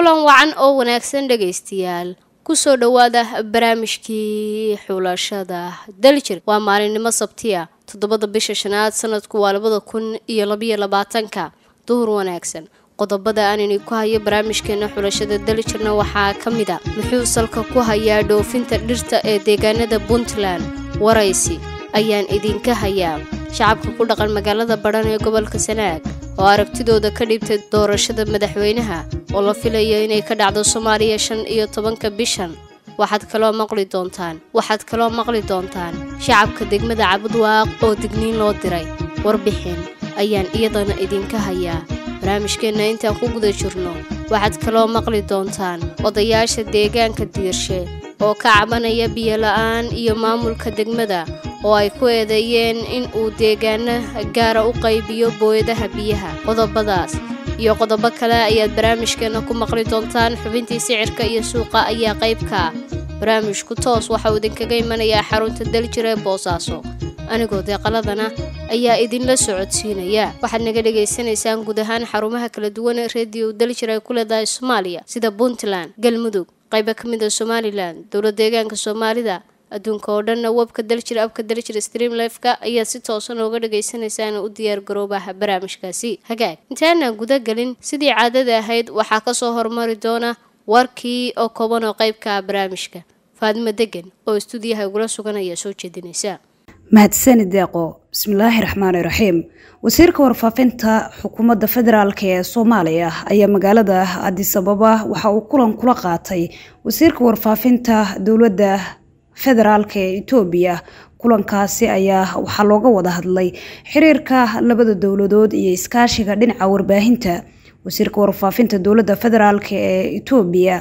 kulan wacan oo wanaagsan dhegaystayaal kusoo dhowaada barnaamijkii xulashada daljir waa maalinimo sabtiya toddobada bisha shanaad sanadku waa labada kun iyo labayo labaatanka duhur wanaagsan qodobada aanini ku hayo barnaamijkeena xulashada daljirna waxaa ka mid a muxuu salka ku hayaa dhoofinta dhirta ee deegaanada puntland waraysi ayaan idinka hayaa shacabka ku dhaqan magaalada badhan ee gobolka sanaag oo aragtidooda ka dhibtay doorashada madaxweynaha oo la filayo inay ka dhacdo soomaaliya shan iyo tobanka bishan waxaad kaloo maqli doontaan waxaad kaloo maqli doontaan shacabka degmada cabudwaaq oo digniin loo diray warbixin ayaan iyadana idinka hayaa barnaamijkeenna intaan ku guda jirno waxaad kaloo maqli doontaan odayaasha deegaanka diirshe oo ka cabanaya biyola-aan iyo maamulka degmada oo ay ku eedeeyeen in uu deegaana gaara u qaybiyo booyadaha biyaha qodobadaas iyo qodobo kale ayaad barnaamijkeena ku maqli doontaan xubintii sicirka iyo suuqa ayaa qayb ka ah barnaamijku toos waxauu idinkaga imanayaa xarunta daljir ee boosaaso anigoo deeqaladana ayaa idinla socodsiinaya waxaad naga dhagaysanaysaan guud ahaan xarumaha kala duwan ee rediyo daljir ay ku leedahay soomaaliya sida puntland galmudug qayba ka mid a somalilan dowlad deegaanka soomaalida adduunka oo dhanna webka daljir abka daljir stream lifeka ayaad si toosan ooga dhagaysanaysaan u diyaar garoobaha barnaamijkaasi hagaag intaanaan guda gelin sidii caadada ahayd waxaa kasoo hormari doona warkii oo kooban oo qeybka ah barnaamijka faadimo degan oo istuudiyaha igula sugan ayaa soo jeedinaysa mahadsanid deeqo bismillaahi raxmaani raxiim wasiirka warfaafinta xukuumadda federaalk ee soomaaliya ayaa magaalada adisababa waxa uu kulan kula qaatay wasiirka warfaafinta dowladda federaalk ee etoobiya kulankaasi ayaa waxaa looga wada hadlay xiriirka labada dowladood iyo iskaashiga dhinaca warbaahinta wasiirka warfaafinta dowladda federaalk ee etoobiya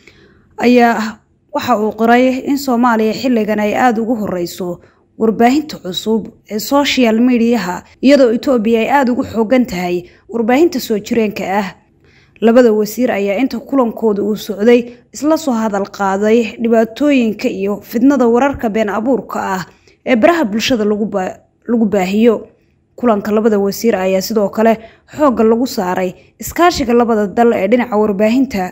ayaa waxa uu qoray in soomaaliya xilligan ay aada ugu horeyso warbaahinta cusub ee social mediaha iyadoo etoobiya ay aada ugu xoogan tahay warbaahinta soo jireenka ah labada wasiir ayaa inta kulankooda uu socday isla soo hadal qaaday dhibaatooyinka iyo fidnada wararka been abuurka ah ee baraha bulshada lagu baahiyo kulanka labada wasiir ayaa sidoo kale xoogga lagu saaray iskaashiga labada dal ee dhinaca warbaahinta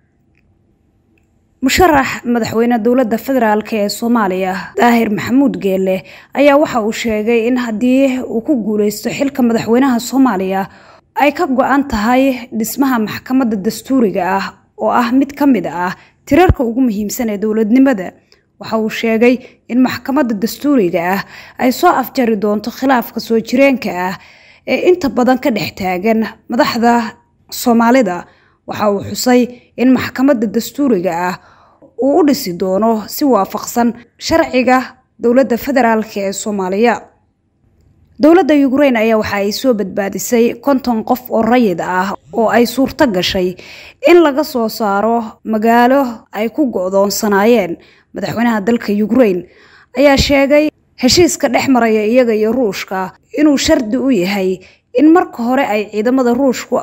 musharax madaxweyne dowladda federaalk ee soomaaliya daahir maxamuud geelle ayaa waxa uu sheegay in haddii uu ku guuleysto xilka madaxweynaha soomaaliya ay ka go-an tahay dhismaha maxkamadda dastuuriga ah oo ah mid ka mid ah tirarka ugu muhiimsan ee dowladnimada waxa uu sheegay in maxkamadda dastuuriga ah ay soo afjari doonto khilaafka soo jireenka ah ee inta badan ka dhex taagan madaxda soomaalida waxa uu xusay in maxkamadda dastuuriga ah uu u dhisi doono si waafaqsan sharciga dowladda federaalk ee soomaaliya dowladda ukrain ayaa waxa ay soo badbaadisay konton qof oo rayid ah oo ay suurto gashay in laga soo saaro magaalo ay ku go-doonsanaayeen madaxweynaha dalka ukrain ayaa sheegay heshiiska dhex maraya iyaga iyo ruushka inuu shardi u yahay in marka hore ay ciidamada ruushka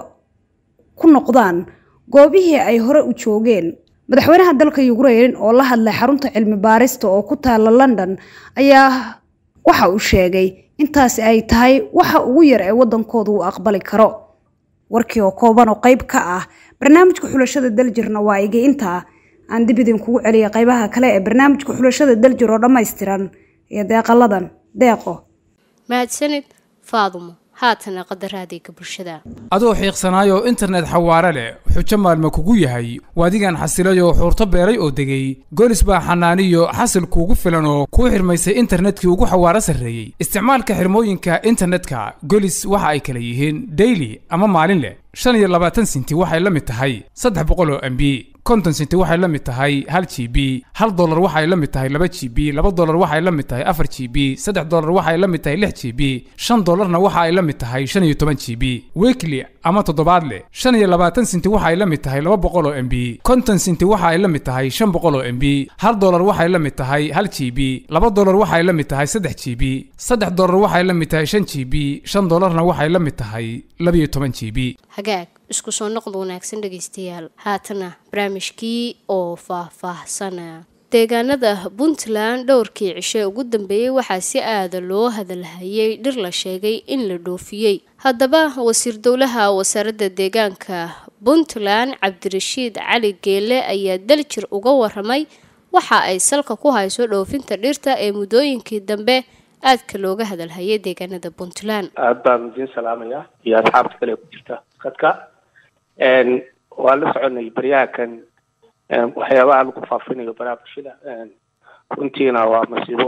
ku noqdaan goobihii ay hore u joogeen madaxweynaha dalka ukrain oo la hadlay xarunta cilmi baarista oo ku taala london ayaa waxa uu sheegay intaasi ay tahay waxa ugu yar ee waddankooda uu aqbali karo warkii oo kooban oo qayb ka ah barnaamijka xulashada daljirna waa iga intaa aan dib idinkugu celiya qaybaha kale ee barnaamijka xulashada daljir oo dhammaystiran iyo deeqaladan deeqo mahadsanid faadumo haatana qadaraadeyga bulshada adoo xiiqsanaayoo internet xawaare leh xujo maalma kugu yahay waadigan xasilayoo xuurto beeray oo degay golis baa xanaaniyo xasil kuugu filan oo kuu xirmaysay internetkii ugu xawaaro sarreeyey isticmaalka xirmooyinka internetka golis waxa ay kala yihiin daily ama maalin leh shan iyo labaatan sinti waxay la mid tahay saddex boqol oo mb konton sinti waxay la mid tahay hal g b hal dolar waxay la mid tahay laba g b laba dolar waxay la mid tahay afar g b saddex dolar waxay la mid tahay lix g b shan dolarna waxa ay la mid tahay shan iyo toban g b weekly ama toddobaadle shan iyo labaatan sinti waxay la mid tahay laba boqol oo mb konton sinti waxa ay la mid tahay shan boqol oo mb hal dolar waxay la mid tahay hal g b laba dolar waxay la mid tahay saddex g b saddex dolar waxay la mid tahay shan g b shan dolarna waxay la mid tahay labiyo toban g b hagaag isku soo noqda wanaagsan dhegaystayaal haatana barnaamijkii oo faah-faahsana deegaanada puntland dhowrkii cishe ugu dambeeyey waxaa si aada loo hadalhayay dhir la sheegay in la dhoofiyey haddaba wasiir dowlaha wasaaradda deegaanka puntland cabdirashiid cali geele ayaa daljir uga waramay waxa ay salka ku hayso dhoofinta dhirta ee muddooyinkii dambe aadka looga hadalhayay deegaanada puntland aada baan idiin salaamayaa iyo asxaabta kale ku jirta dadka waan la soconay baryahakan waxyaabaha lagu faafinayo baraha bulshada runtiina waa masiibo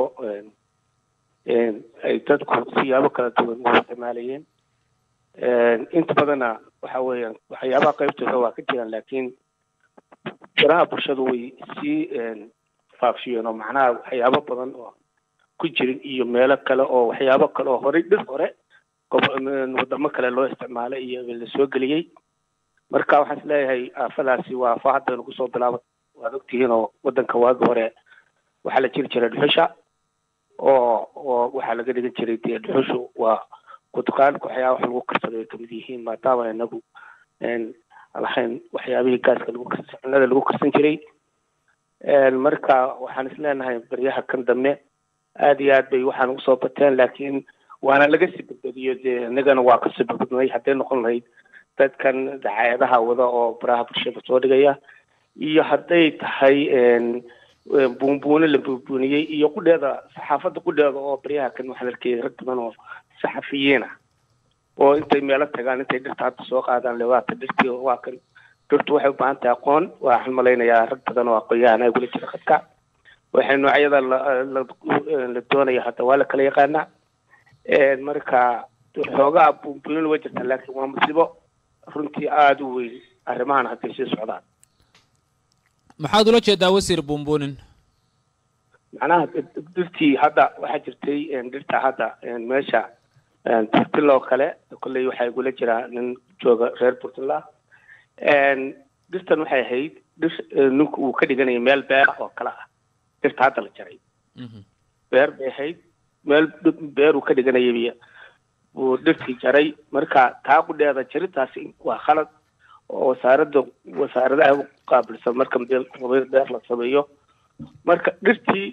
ay dadku siyaabo kala duwan u isticmaalayeen inta badanna waxa weeyaan waxyaabaha qaybtooda waa ka jiraan laakiin baraha bulshadu way sii faafiyeen oo macnaha waxyaabo badan oo ku jirin iyo meelo kale oo waxyaabo kale oo horey dhir hore wadamo kale loo isticmaalay iyo la soo geliyey marka waxaan is leeyahay aafadaasi waa aafo hadda nagu soo bilaaba waad ogtihiin oo wadanka waagi hore waxaa la jiri jiray dhuxusha oo oo waxaa laga dhigan jiray dee dhuxushu waa kutqaalka waxyaaba wax lagu karsado ay kamid yihiin maadaama inagu lahayn waxyaabihii gaaska lagu karsan cunada lagu karsan jiray marka waxaan is leenahay baryaha kan dambe aada iyo aad bay waxaan ugu soo bateen laakiin waana laga sii badbadiyo dee inagana waa kasii badbadnay hadday noqon lahayd dadkan dacaayadaha wada oo baraha bulshada soo dhigaya iyo hadday tahay buunbuune la buunbuuniyey iyo qudheeda saxaafadda qudheeda oo baryaha kan waxaan arkayay rag badan oo saxafiyiin ah oo intay meelo tagaan intay dhirta hadda soo qaadaan lewaata dhirtii waa kan dhirtu waxay u baahan tahay aqoon waxaan malaynayaa rag badan oo aqoon-yahan ay gula jira khadka waxay noocyada la doonaya hadda waa la kala yaqaanaa marka xoogaa buunbuunin waa jirta laakiin waa musibo runtii aada u weyn arrimahan hadday sii socdaan maxaad ula jeedaa wasiir buunbuunin macnaha dhirtii hadda waxaa jirtay dhirta hadda meesha tirtiloo kale kolley waxaa igula jiraa nin jooga reer puntland dhirtan waxay ahayd dhir ninku uu ka dhiganaya meel beer oo kale ah dhirta hadda la jaray beer bay ahayd meel beer uu ka dhiganayay uu dhirtii jaray marka taa qudheeda jarintaasi waa khalad oo wasaaradda wasaaradaha qaabilsan marka beer la sameeyo marka dhirtii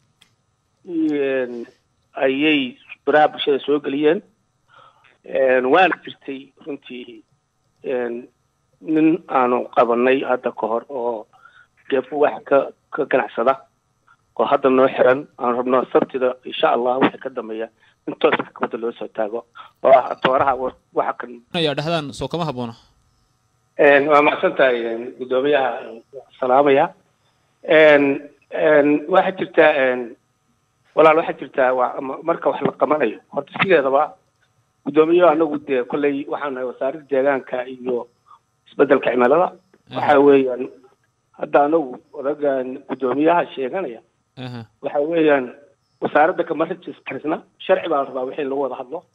ayay baraha bulshada soo geliyeen waana jirtay runtii nin aanu qabanay hadda ka hor oo geefo wax ka ka ganacsada oo hadda noo xiran aan rabno sabtida insha allah wixii ka dambeeya in toos maxkamadda loo soo taago oo ah atooraha waxa kan ayaa dhexdaan soo kama habboona waa macsan tahay guddoomiyaha salaamaya waxaa jirtaa walaal waxaa jirtaa waa marka wax la qabanayo horta sideedaba guddoomiyaha anagu dee kolley waxaan nahay wasaaradda deegaanka iyo isbedelka cimilada waxa weeyaan hadda anagu odagan guddoomiyaha sheeganaya waxa weeyaan wasaaradda kama registarsna sharci baa la rabaa wixii lagu wada hadlo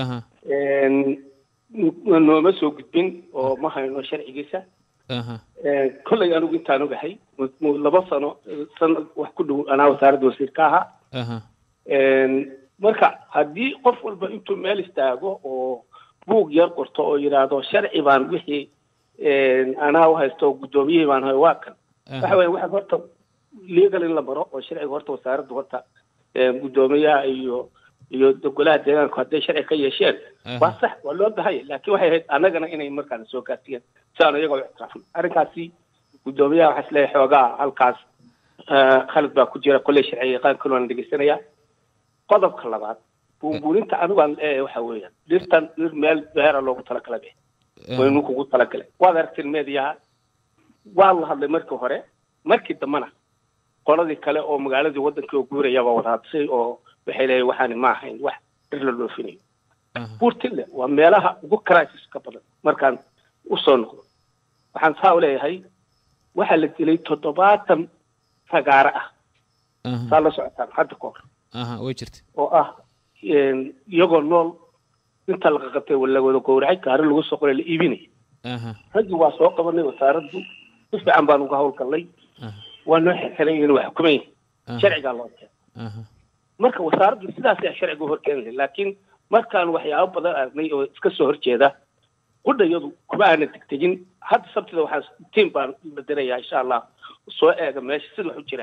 nooma soo gudbin oo ma hayno sharcigiisa kolley anigu intaan ogahay laba sano sanad wax ku dhow anaa wasaaradda wasiir ka ahaa marka haddii qof walba intuu meel istaago oo buug yar qorto oo yidhaahdo sharci baan wixii anaa u haysto guddoomiyihii baan hay waa kan waxa weya waxa horta legal in la maro oo sharciga horta wasaaradda horta guddoomiyaha iyo iyo golaha deegaanku hadday sharci ka yeesheen waa sax waa loo bahaya laakiin waxay ahayd annagana inay markaana soo gaarsiiyeen si aanu iyagoo ictiraafin arrinkaasi guddoomiyaha waxaa isleeyahay xoogaa halkaas khalad baa ku jira kolley sharci yaqaankan waan dhegeysanaya qodobka labaad buunbuuninta anigu aan leeyahay waxa weeyaan dhirtan dhir meel beera loogu talagalay be waynu kugu talagalay waad aragteen meediyaha waa la hadlay markii hore markii dambena qoladii kale oo magaaladii wadankii oo guurayaba wada hadisay oo waxay leeyahay waxaani ma ahayn wax dhir la dhoofinayo buurtille waa meelaha ugu crisis ka badan markaan usoo noqdo waxaan saa u leeyahay waxaa la dilay toddobaatan fagaaro ah saa la socotaan hadda ka hor way jirta oo ah iyagoo nool inta la qaqatay la wada gowracay gaari lagu soo qoray la iibinaya raggii waa soo qabanay wasaaraddu si fiican baan uga howlgallay waa noo xirxiran yihiin waa xukuman yihin sharcigaa loo keenay marka wasaaraddu sidaas ayaa sharciga u horkeeni lahay laakiin markaan waxyaabo badan aragnay oo iska soo horjeeda qudhayadu kuma aana degdegin hadda sabtida waxaa tiim baan la dirayaa insha allah soo eega meesha sida wax u jiraan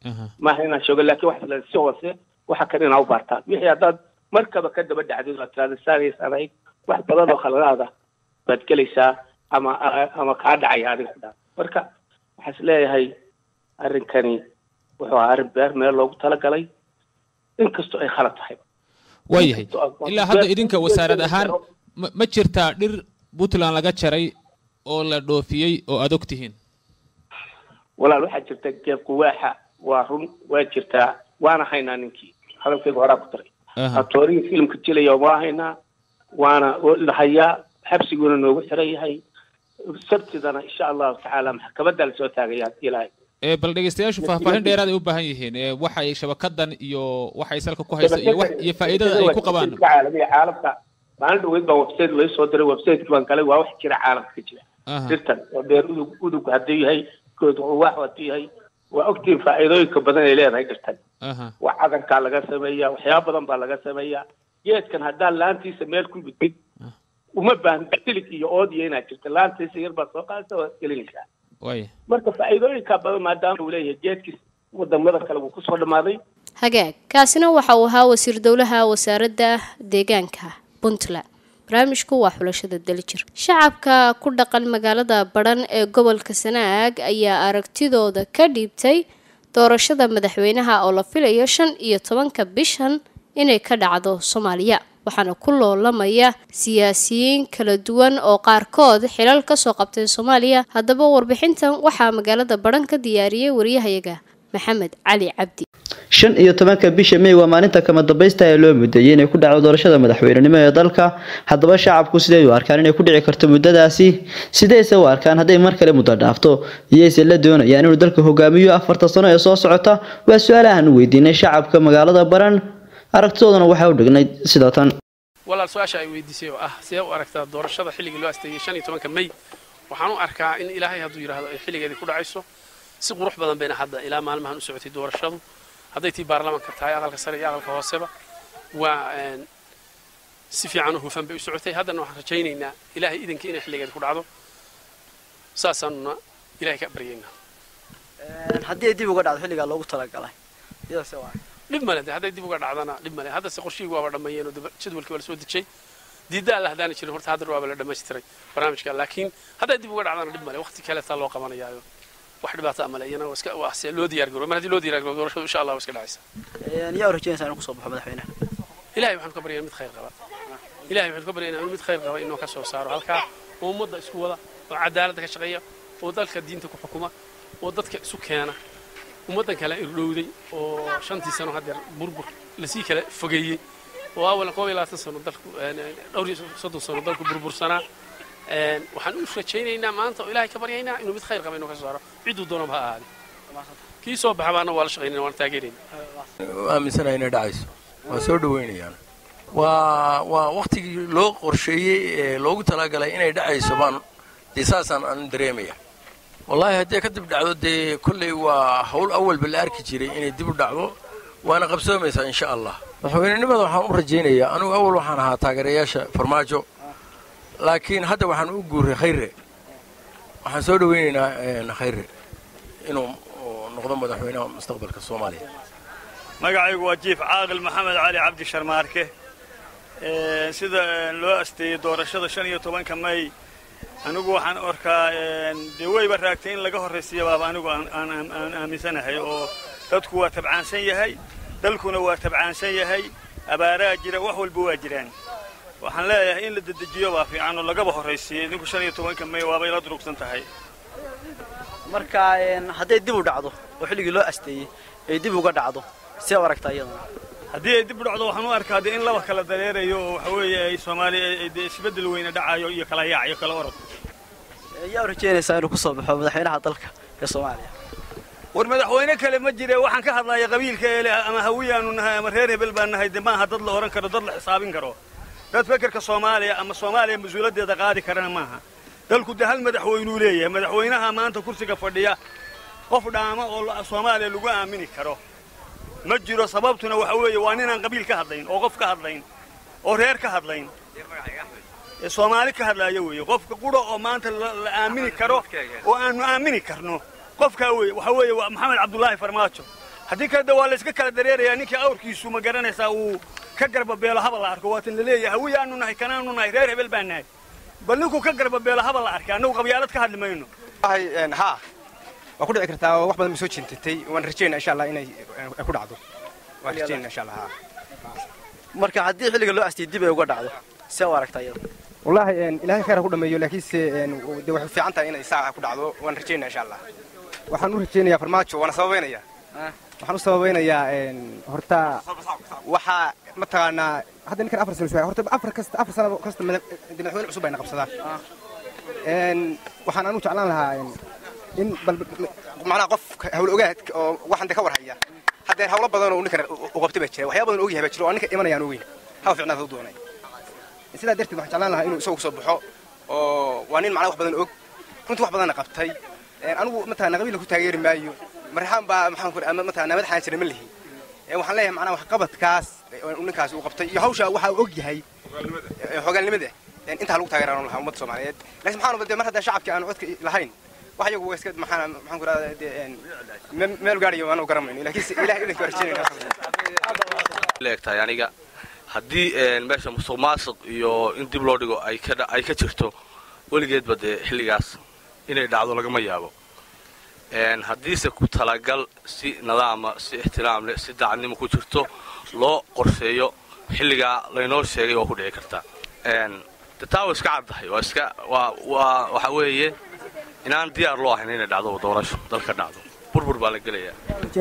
maaha inaan sheego laakiin waxa la si hoose waxa kan inaa u baartaan wixii haddaad markaba ka daba dhacdid oo tirada saagaysaan ahayd wax badan oo khaladaada baad gelaysaa ama ama kaa dhacaya adiga ku dhaa marka waxaa is leeyahay arrinkani wuxuu ahaa arrin beer meel loogu talagalay inkastoo ay khalad tahay waayahay ilaa hadda idinka wasaarad ahaan ma ma jirtaa dhir puntland laga jaray oo la dhoofiyey oo aad og tihiin walaal waxaa jirta geed quwaaxa waa run waa jirtaa waana haynaa ninkii hadalkayga horaa ku daray atoorihii filimka jilaya waa haynaa waana lahayaa xabsiguna noogu xiran yahay sabtidana insha allahu tacaala maxkamadda lasoo taagaya hadii ilaahay ee bal dhegeystayaashu faahfaahin dheeraad ay u baahan yihiin ee waxay shabakadan iyo waxay salka ku haysa iyo wax iyo faa'iidada ay ku qabaan caalamiga caalamka maalin dhaweyd baan website lay soo diray websiteki baan galay waa wax jira caalamka ka jira dirtan oo beer udug udug hadduu yahay good wax hadduu yahay waa ogtiin faa'iidooyinka badan ay leedahay dirtan wax cadankaa laga sameeyaa waxyaaba badan baa laga sameeyaa geedkan haddaan laantiisa meel ku gudbid uma baahna silig iyo oodiyo inaad jirta laantiisa yar baad soo qaadaysa waad gelinaysaa waaya marka faa'iidooyinka badan maadaama uu leeyahay geedkiis wadamada kale wuu kusoo dhammaaday hagaag kaasina waxa uu ahaa wasiir dowlaha wasaaradda deegaanka puntland barnaamijku waa xulashada dalijir shacabka ku dhaqan magaalada badhan ee gobolka sanaag ayaa aragtidooda ka dhiibtay doorashada madaxweynaha oo la filayo shan iyo tobanka bishan inay ka dhacdo soomaaliya waxaana ku loolamaya siyaasiyiin kala duwan oo qaarkood xilal kasoo qabtay soomaaliya haddaba warbixintan waxaa magaalada badhan ka diyaariyey wariyahayaga maxamed cali cabdi shan iyo tobanka bisha may waa maalinta kama dambaysta ee loo mudeeyey inay ku dhacdo doorashada madaxweynenimo ee dalka haddaba shacabku siday u arkaan inay ku dhici karto muddadaasi sidayse u arkaan hadday mar kale muddo dhaafto iyayse la doonayaan inuu dalka hogaamiyo afarta sano ee soo socota waa su-aalahan u weydiinay shacabka magaalada baran aragtidoodana waxaa u dhignay sida tan walaal su-aasha ay weydiisay oo ah sidee u aragtaa doorashada xilligii loo asteeyey shan iyo tobanka may waxaan u arkaa in ilaahay hadduu yidhaahdo ay xilligeedii ku dhacayso si qurux badan bayna hadda ilaa maalmahan u socotay doorashadu hadday tii baarlamaanka tahay aqalka sare iyo aqalka hooseba waa si fiican u hufan bay u socotay haddana waxaan rajaynaynaa ilaahay idankii inay xilligeeda ku dhacdo saasaanuna ilahay ka baryaynaa haddii ay dib uga dhacdo xilligaa loogu talagalay iyadase waa dhib male de hadday dib uga dhacdana dhib male haddase qorshihii waaba dhammeeyeen oo jadwalkii waa lasoo dejay diidda alla haddaana jirin horta haddana waaba la dhammaystiray barnaamijka laakiin hadday dib uga dhacdana dhib male waqti kaleetaa loo qabanayaayo wax dhibaata male iyana waa iska waa se loo diyaar garoobo mar haddii loo diyaar garoobo doorashadu insha allah waa iska dhacaysa yaa u rajaynaysaa inuu kusoo baxo madaxweynaha ilahay waxaanu ka baryaynaa mid khayr qaba ilahay waxaanu ka baryaynaa inuu mid khayr qaba inuu ka soo saaro halkaa oo ummadda isku wada oo cadaaladda ka shaqeeya oo dalka diinta ku xukuma oo dadka isu keena ummaddan kale irdhowday oo shantii sano haddeer burbur lasii kala fogeeyey oo awalan koob iyo labaatan sano dalku dhowr iyo soddon sano dalku burbursanaa waxaan u rajaynaynaa maanta oo ilaahay ka baryaynaa inuu mid khayr qaba inuu ka soo saaro cidduu doonaba ha ahaade kii soo baxa baana waa la shaqaynayna waan taageerayna aaminsanahay inay dhacayso waa soo dhaweynayaan waa waa waktigii loo qorsheeyey ee loogu talagalay inay dhacayso baan dee saasaan aan dareemaya wallaahi haddii ka dib dhacdo dee kolley waa hawl awalba la arki jiray inay dib u dhacdo waana qabsoomaysaa insha allah madaxweynenimada waxaan u rajaynayaa anugu awal waxaan ahaa taageerayaasha farmaajo laakiin hadda waxaan u guuray khayre waxaan soo dhawaynaynaa khayre inuu noqdo madaxweynaha mustaqbalka soomaaliya magacaygu waa jiif caaqil maxamed cali cabdi sharmaarke sida loo asteeyey doorashada shan iyo tobanka may anigu waxaan arkaa dee weyba raagtay in laga horraysiiya baaba anigu aan aaminsanahay oo dadku waa tabcaansan yahay dalkuna waa tabcaansan yahay abaaraa jira wax walba waa jiraan waxaan leeyahay in la dedejiyo baa fiican oo lagaba horraysiiyo idinku shan iyo tobanka may waabay la durugsan tahay marka hadday dib u dhacdo oo xilligii loo asteeyey ay dib uga dhacdo see u aragtaa iyadana haddii ay dib u dhacdo waxaan u arkaa dee in laba kala dareerayo oo waxa weeye ay soomaaliya dee isbeddel weyne dhacayo iyo kala yaac iyo kala orod yaa u rajaynaysaa inuu kusoo baxo madaxweynaha dalka ee soomaaliya war madaxweyne kale ma jire waxaan ka hadlaya qabiilka eele ama hawiyaanu nahay ama reer hebel baan nahay de maaha dad la odhan karo dad la xisaabin karo dad fekerka soomaaliya ama soomaaliya mas-uuliyaddeeda qaadi karana maaha dalku de hal madaxweynuu leeyahay madaxweynaha maanta kursiga fadhiya qof dhaama oo soomaaliya lagu aamini karo ma jiro sababtuna waxa weeye waa ninaan qabiil ka hadlayn oo qof ka hadlayn oo reer ka hadlayn ee soomaali ka hadlaaya weeye qofka qudha oo maanta la aamini karo oo aanu aamini karno qofkaa weeye waxa weeye waa maxamed cabdullaahi farmaajo haddii kale de waa layska kala dareerayaa ninkii awrkiisu ma garanaysaa uu ka garbabeelo haba la arko waatan laleeyahay hawiyaanu nahay kanaanu nahay reer hebel baa nahay bal ninkuu ka garbabeelo haba la arkay annagu qabyaalad ka hadli mayno haa waa ku dhici kartaa wax badan ma soo jintatay waan rajaynaa insha allah inay ku dhacdo waan rajaynaa insha allah marka haddii xilliga loo astiyay dib ay uga dhacdo see u aragtaa iyada wallaahi ilaahay khayr ha ku dhameeyo laakiinse de waxay fiican tahay inay saa ku dhacdo waan rajaynaa insha allah waxaan u rajaynayaa farmaajo waana sababaynayaa waxaan u sababaynayaa horta waxaa mataqaanaa hadda ninkan afar sano horta afar kasta afar sano kasta madaxweyne cusub ayna qabsadaan waxaan anu jeclaan lahaa in bal macnaha qof hawl ogaad oo waxan de ka war haya haddee hawlo badan oo ninkan u qabtay baa jira waxyaaba badan ogyahay baa jira oo ninka imanayaan ogeyn hawa ficnaad u doonay sidaa darteed waxaan jeclaan lahaa inuu isagu soo baxo oo waa nin macnaha wax badan og runtii wax badanna qabtay anigu mataqaana qabiilka ku taageeri maayo marxaan baa maxaan ku ama mataqaana madaxaan jira ma lihi waxaan leeyahay macnaha waxqabadkaas ninkaas uu qabtay iyo hawsha waxa uu og yahay hogaalnimada intaa lagu taageeraan lahaa ummadda soomaaliyeed laakiin maxaan de mar haddaa shacabkii aan codka lahayn wax iyagu iska maxaan maxaan ku rahdaa de meel gaadhayo aanu garamayno laakiin ilaah idanka rajaynayna leegtahay aniga haddii meesha musuq maasuq iyo in dib loo dhigo ay ka ay ka jirto weligeedba dee xilligaas inay dhacdo lagama yaabo haddiise ku talagal si nadaama si ixtiraam leh si dacadnimo ku jirto loo qorsheeyo xilligaa laynoo sheegay waa ku dhici kartaa de taa waa iska caddahay waa iska waa waa waxa weeye inaan diyaar loo ahayn inay dhacdo doorasho dalka dhacdo burbur baa la gelayaa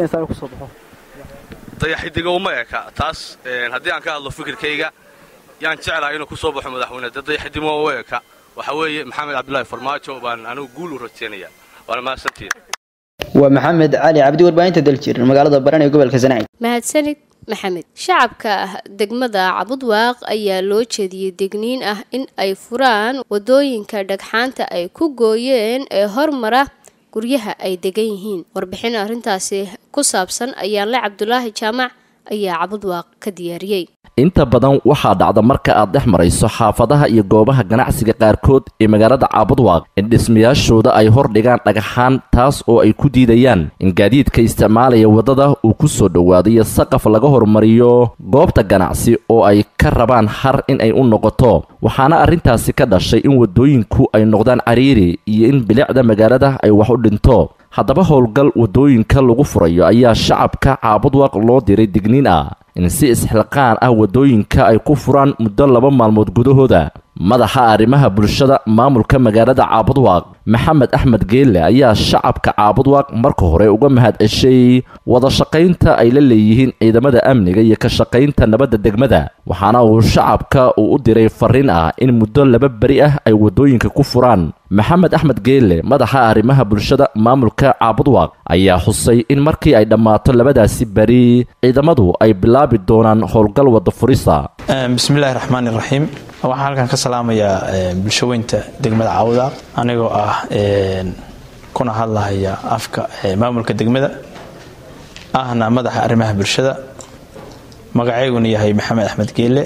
dayaxidiga uma eka taas haddii aan ka hadlo fikirkayga yaan jeclahay inuu ku soo baxo madaxweyne de dayaxidimo u eka waxa weeye maxamed cabdulaahi farmaajo baan anigu guul u rajaynaya waana mahadsantiin waa maxamed cali cabdi warbaahinta daljir magaalada baran ee gobolka sanaag mahadsanid maxamed shacabka degmada cabudwaaq ayaa loo jeediyey degniin ah in ay furaan wadooyinka dhagxaanta ay ku gooyeen ee hormara guryaha ay degan yihiin warbixin arrintaasi ku saabsan ayaanle cabdulaahi jaamac ayaa cabudwaaq ka diyaariyey inta badan waxaa dhacda marka aad dhex marayso xaafadaha iyo goobaha ganacsiga qaarkood ee magaalada caabudwaaq in dhismayaashooda ay hor dhigaan dhagaxaan taas oo ay ku diidayaan in gaadiidka isticmaalaya waddada uu ku soo dhowaado iyo saqaf laga hormariyo goobta ganacsi oo ay ka rabaan har in ay u noqoto waxaana arrintaasi ka dhashay in waddooyinku ay noqdaan cariiri iyo in bilicda magaalada ay wax u dhinto haddaba howlgal waddooyinka lagu furayo ayaa shacabka caabudwaaq loo diray digniin ah in si isxilqaan ah waddooyinka ay ku furaan muddo laba maalmood gudahooda madaxa arrimaha bulshada maamulka magaalada caabudwaaq maxamed axmed geelle ayaa shacabka caabudwaaq marka hore uga mahad ceshay wada shaqaynta ay la leeyihiin ciidamada amniga iyo ka shaqaynta nabadda degmada waxaana uu shacabka uu u diray farriin ah in muddo laba beri ah ay waddooyinka ku furaan maxamed axmed geelle madaxa arrimaha bulshada maamulka caabudwaaq ayaa xusay in markii ay dhammaato labadaasi beri ciidamadu ay bilaabi doonaan howlgal wadda furisa bismillahi raxmaani raxiim waxaan halkan ka salaamayaa bulshaweynta degmada caawudaaq anigoo ah kuna hadlahaya afka maamulka degmada ahna madaxa arrimaha bulshada magacayguna yahay maxamed axmed geelle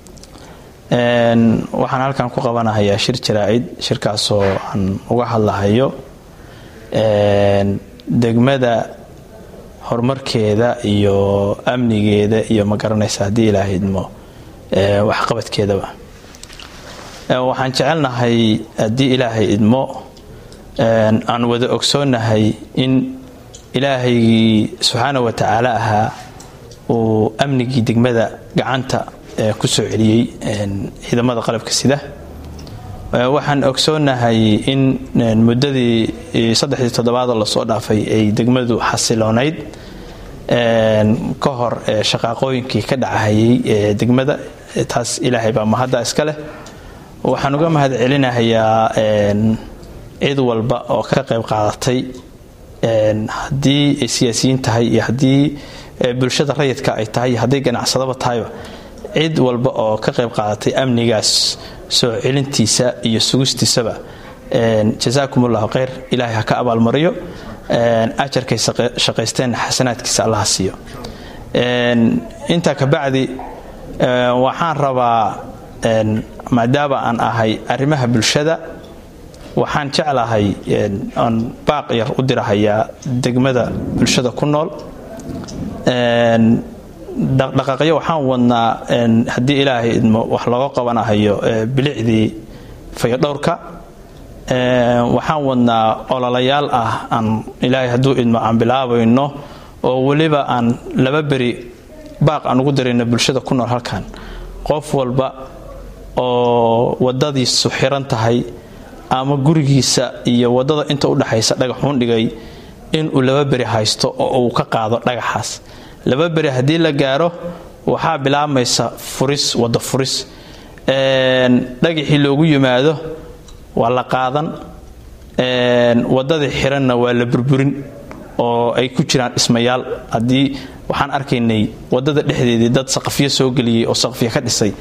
waxaan halkan ku qabanahayaa shir jaraa'id shirkaasoo aan uga hadlahayo degmada horumarkeeda iyo amnigeeda iyo ma garanaysa haddii ilaaha idmo waxqabadkeedaba waxaan jecelnahay haddii ilaahay idmo aan wada ogsoonahay in ilaahaygii subxaana wa tacaala ahaa uu amnigii degmada gacanta ku soo celiyey ciidamada qalabka sida waxaan ogsoonahay in muddadii saddexdii toddobaadoo lasoo dhaafay ay degmadu xasiloonayd ka hor shaqaaqooyinkii ka dhacahayay ee degmada taas ilaahay baa mahadda iska leh waxaan uga mahad celinahayaa cid walba oo ka qayb qaadatay haddii ay siyaasiyiin tahay iyo haddii bulshada rayidka ay tahay iyo hadday ganacsadaba tahayba cid walba oo ka qayb qaadatay amnigaas soo celintiisa iyo sugistiisaba jasaakum ullahu khayr ilaahay ha ka abaalmariyo ajarkay shaqaysteen xasanaadkiisa allaha siiyo intaa kabacdi waxaan rabaa maadaama aan ahay arrimaha bulshada waxaan jeclahay aan baaq yar u dirahayaa degmada bulshada ku nool dhaqdhaqaaqyo waxaan wadnaa haddii ilaahay idmo wax looga qabanahayo bilicdii fayadhowrka waxaan wadnaa ololayaal ah aan ilaahay hadduu idmo aan bilaabayno oo weliba aan laba beri baaq aan ugu darayno bulshada ku nool halkan qof walba oo wadadiisu xiran tahay ama gurigiisa iyo wadada inta udhexaysa dhagaxuun dhigay inuu laba beri haysto oo uu ka qaado dhagaxaas laba beri haddii la gaaro waxaa bilaabmaysa furis wada furis dhagaxii loogu yimaado waa la qaadan wadadii xiranna waa la burburin oo ay ku jiraan dhismayaal haddii waxaan arkaynay wadada dhexdeedii dad saqafyo soo geliyey oo saqafyo ka dhisay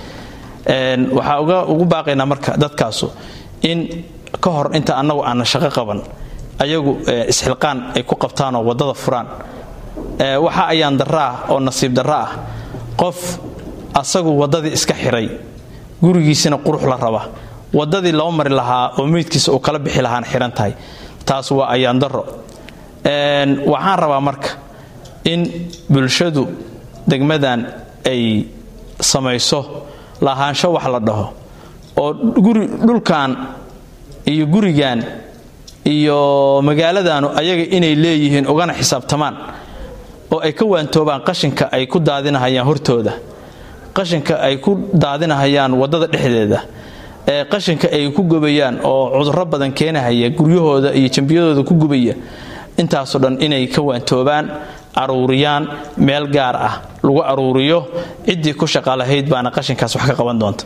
waxaa ugu baaqaynaa marka dadkaasu in ka hor inta annagu aanna shaqo qaban ayagu isxilqaan ay ku qabtaanoo wadada furaan waxa ayaan darra ah oo nasiib darra ah qof asagu wadadii iska xiray gurigiisina qurux la raba wadadii loo mari lahaa oo meydkiisa uu kala bixi lahaana xihan tahay taas waa ayaan darro waxaan rabaa marka in bulshadu degmadan ay samayso lahaansho wax la dhaho oo guri dhulkan iyo gurigan iyo magaaladanu ayaga inay leeyihiin ugana xisaabtamaan oo ay ka waantoobaan qashinka ay ku daadinahayaan hortooda qashinka ay ku daadinahayaan wadada dhexdeeda ee qashinka ay ku gubayaan oo cudurro badan keenahaya guryahooda iyo jambiyadooda ku gubaya intaasoo dhan inay ka waantoobaan aruuriyaan meel gaar ah lagu aruuriyo ciddii ku shaqa lahayd baana qashinkaas wax ka qaban doonta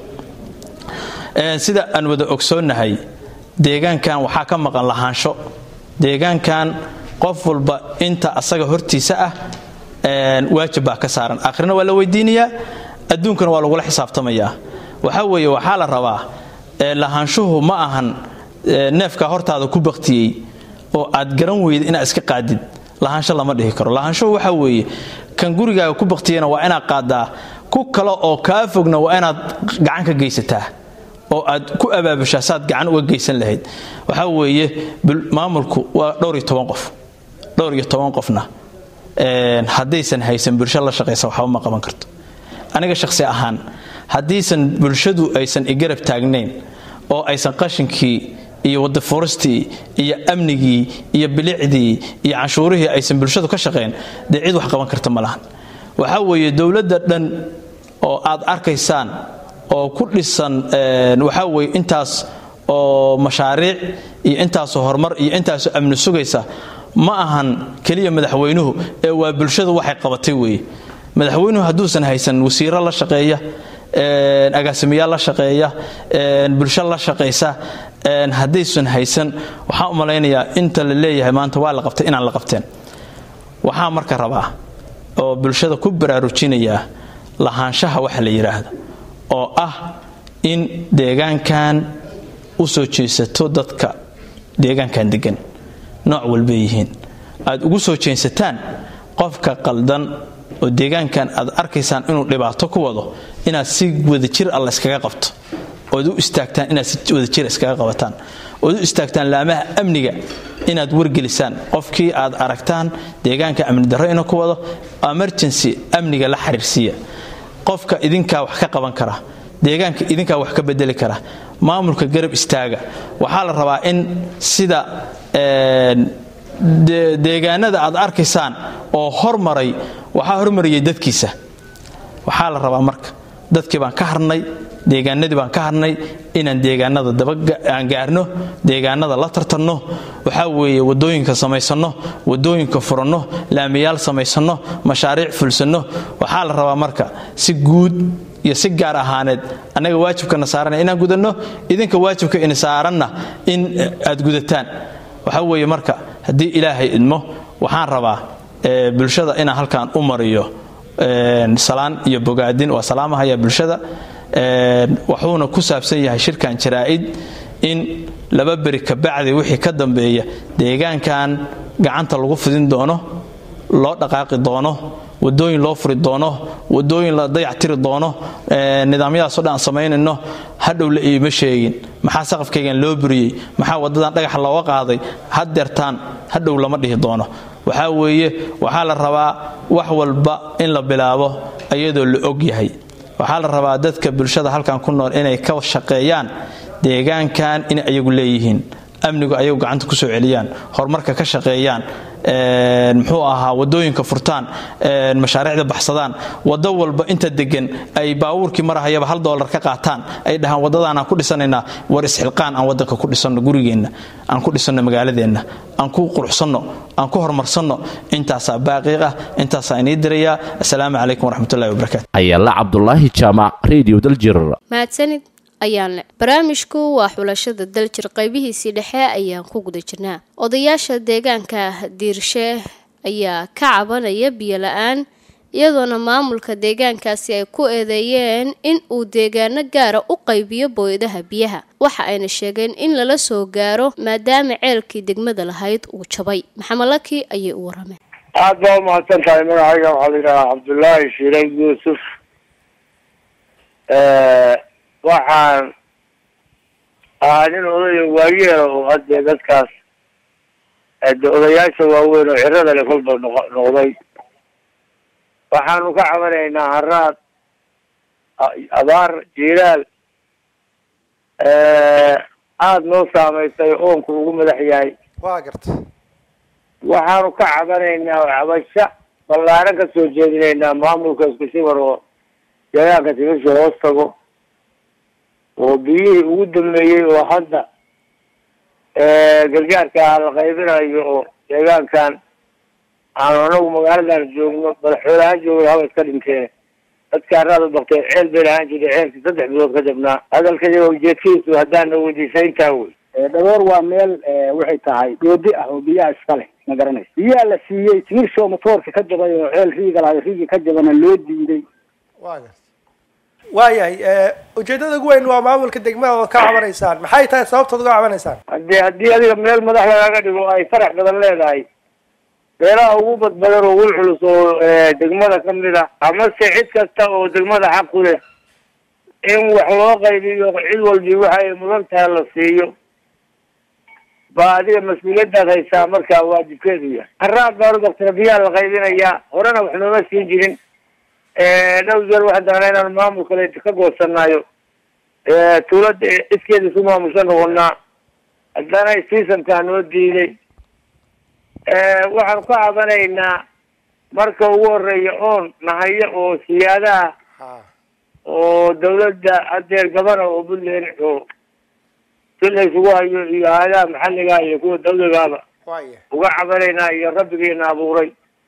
sida aan wada ogsoonnahay deegaankan waxaa ka maqan lahaansho deegaankan qof walba inta asaga hortiisa ah waajib baa ka saaran akhrina waa la weydiinayaa adduunkana waa lagula xisaabtamayaa waxaa weeye waxaa la rabaa lahaanshuhu ma ahan neefkaa hortaada ku baktiyey oo aad garan weyda inaad iska qaadid lahaansho lama dhihi karo lahaanshuhu waxaa weeye kan gurigaaga ku baktiyana waa inaad qaadaa ku kale oo kaa fogna waa inaad gacan ka geysataa oo aad ku abaabushaa saad gacan uga geysan lahayd waxaa weeye maamulku waa dhowr iyo toban qof dhowr iyo toban qofna haddaysan haysan bulsho la shaqaysa waxba ma qaban karto aniga shaqsi ahaan haddiisan bulshadu aysan igarab taagnayn oo aysan qashinkii iyo wadafuristii iyo amnigii iyo bilicdii iyo canshuurihii aysan bulshadu ka shaqayn dee cid wax qaban karta ma lahan waxaa weeye dowladda dhan oo aad arkaysaan oo ku dhisan waxaa weye intaas oo mashaariic iyo intaasoo horumar iyo intaasoo amni sugaysa ma ahan keliya madaxweynuhu ee waa bulshadu waxay qabatay weeye madaxweynuhu hadduusan haysan wasiiro la shaqeeya agaasimayaal la shaqeeya bulsho la shaqaysa haddaysan haysan waxaan u malaynayaa inta la leeyahay maanta waa la qabtay inaan la qabteen waxaa marka rabaa oo bulshada ku baraarujinayaa lahaanshaha waxa la yidhaahdo oo ah in deegaankan u soo jeesato dadka deegaankan degan nooc walbay yihiin aad ugu soo jeensataan qofka qaldan oo deegaankan aad arkaysaan inuu dhibaato ku wado inaad si wadajir alla iskaga qabto ood u istaagtaan inaad si wadajir iskaga qabataan ood u istaagtaan laamaha amniga inaad wargelisaan qofkii aad aragtaan deegaanka amni darro inuu ku wado emergency amniga la xiriirsiiya qofka idinkaa wax ka qaban kara deegaanka idinkaa wax ka bedeli kara maamulka garab istaaga waxaa la rabaa in sida deegaanada aad arkaysaan oo hormaray waxaa hormariyay dadkiisa waxaa la rabaa marka dadkii baan ka harnay deegaanadii baan ka harnay inaan deegaanada dabaaan gaarno deegaanada la tartanno waxaa weeye wadooyinka samaysanno wadooyinka furanno laamiyaal samaysanno mashaariic fulsanno waxaa la rabaa marka si guud iyo si gaar ahaaneed annaga waajibkana saarana inaan gudanno idinka waajibka ini saaranna in aad gudataan waxaa weeye marka haddii ilaahay idmo waxaan rabaa bulshada inaan halkan u mariyo salaan iyo bogaadin waa salaamahaya bulshada wuxuuna ku saabsan yahay shirkan jaraa'id in laba beri kabacdi wixii ka dambeeya deegaankan gacanta lagu fidin doono loo dhaqaaqi doono wadooyin loo furi doono wadooyin la dayactiri doono nidaamyadaasoo dhan aan samaynayno hadhow la iima sheegin maxaa saqafkaygan loo buriyey maxaa wadadan dhagaxa looga qaaday haddeertaan hadhow lama dhihi doono waxaa weeye waxaa la rabaa wax walba in la bilaabo iyadoo la og yahay waxaa la rabaa dadka bulshada halkan ku nool inay ka shaqeeyaan deegaankan inay ayagu leeyihiin amnigu ayagu gacanta kusoo celiyaan horumarka ka shaqeeyaan muxuu ahaa wadooyinka furtaan mashaariicda baxsadaan wado walba inta degan ay baabuurkii marahayaba hal doolar ka qaataan ay dhahaan wadadaanaan ku dhisanaynaa war isxilqaan aan wadanka ku dhisanno gurigeenna aan ku dhisanno magaaladeenna aan ku quruxsanno aan ku horumarsanno intaasaa baaqiiq ah intaasaa inii dirayaa assalaamu calaykum waraxmatullahi wabarakaatu ayaala cabdulaahi jaamac radio daljir mahadsanid ayaan leh barnaamijku waa xulashada daljir qaybihiisii dhexe ayaan ku guda jirnaa odayaasha deegaanka diirshe ayaa ka cabanaya biyo la-aan iyadoona maamulka deegaankaasi ay ku eedeeyeen in uu deegaano gaara u qaybiyo booyadaha biyaha waxa ayna sheegeen in lala soo gaaro maadaama ceelkii degmada lahayd uu jabay maxamed laki ayay u warameen aad baa umahadsan tahay magacayga waxaa la yidhahaa cabdullaahi shiiran yuusuf waxaan ahaa nin odaya waayeela oo haddee dadkaas de odayaasha waaweyn oo cirada le kolba noq noqday waxaanu ka cabanaynaa haraad abaar jiiraal aada noo saamaysay oonku ugu madax yahay waa garta waxaanu ka cabanaynaa cabasho ballaaran ka soo jeedinaynaa maamulka isku shibar oo deegaanka timisha hoos tago oo biyihii ugu dambeeyey oo hadda gargaarka la qaybinayo oo deegaankan aanu anagu magaaladan joogno madaxweyneahaan joogno haba iska dhinteen dadka araad u bakteen ceel bay lahaan jirtay ceelkii saddex bilood ka jabnaa hadalkaiyaga ujeedkiisu haddaana weydiisayntaa wey dhagoor waa meel waxay tahay doodi ah oo biyaha iska leh ma garanaysa biyaha la siiyey timirshoo motoorka ka jabay oo ceel riiga lahay riigii ka jabana loo diiday waa garta waayahay ujeedada ugu weyn waa maamulka degmada ood ka cabanaysaan maxay tahay sababtood uga cabanaysaan haddii haddii adiga meel madax lagaaga dhigo ay farax badan leedahay beelaha ugu badbadan oo ugu culus oo degmada kamid a amase cid kasta oo degmada xaq ku leh in wax loo qaybiyo cid walbi waxa ay mudan tahay la siiyo ba adiga mas-uuliyadaad haysaa markaa waajibkeedu yahay haraad baan udaktina biyaha la qaybinayaa horena wax nooma siin jirin dhow jeer waxaan doonaa inaan maamul kale ka goosanaayo tuulada iskeeda isu maamusha noqonaa haddana seasonkaa noo diiday waxaan ka cabanaynaa marka ugu horeeya oon nahayo oo siyaadaha oo dawladda adeer gabana oo puntland oo si la isugu hayo iyo hay-adaha maxalliga iyo kuwa dawligaaba uga cabanaynaa iyo rabbigiina abuuray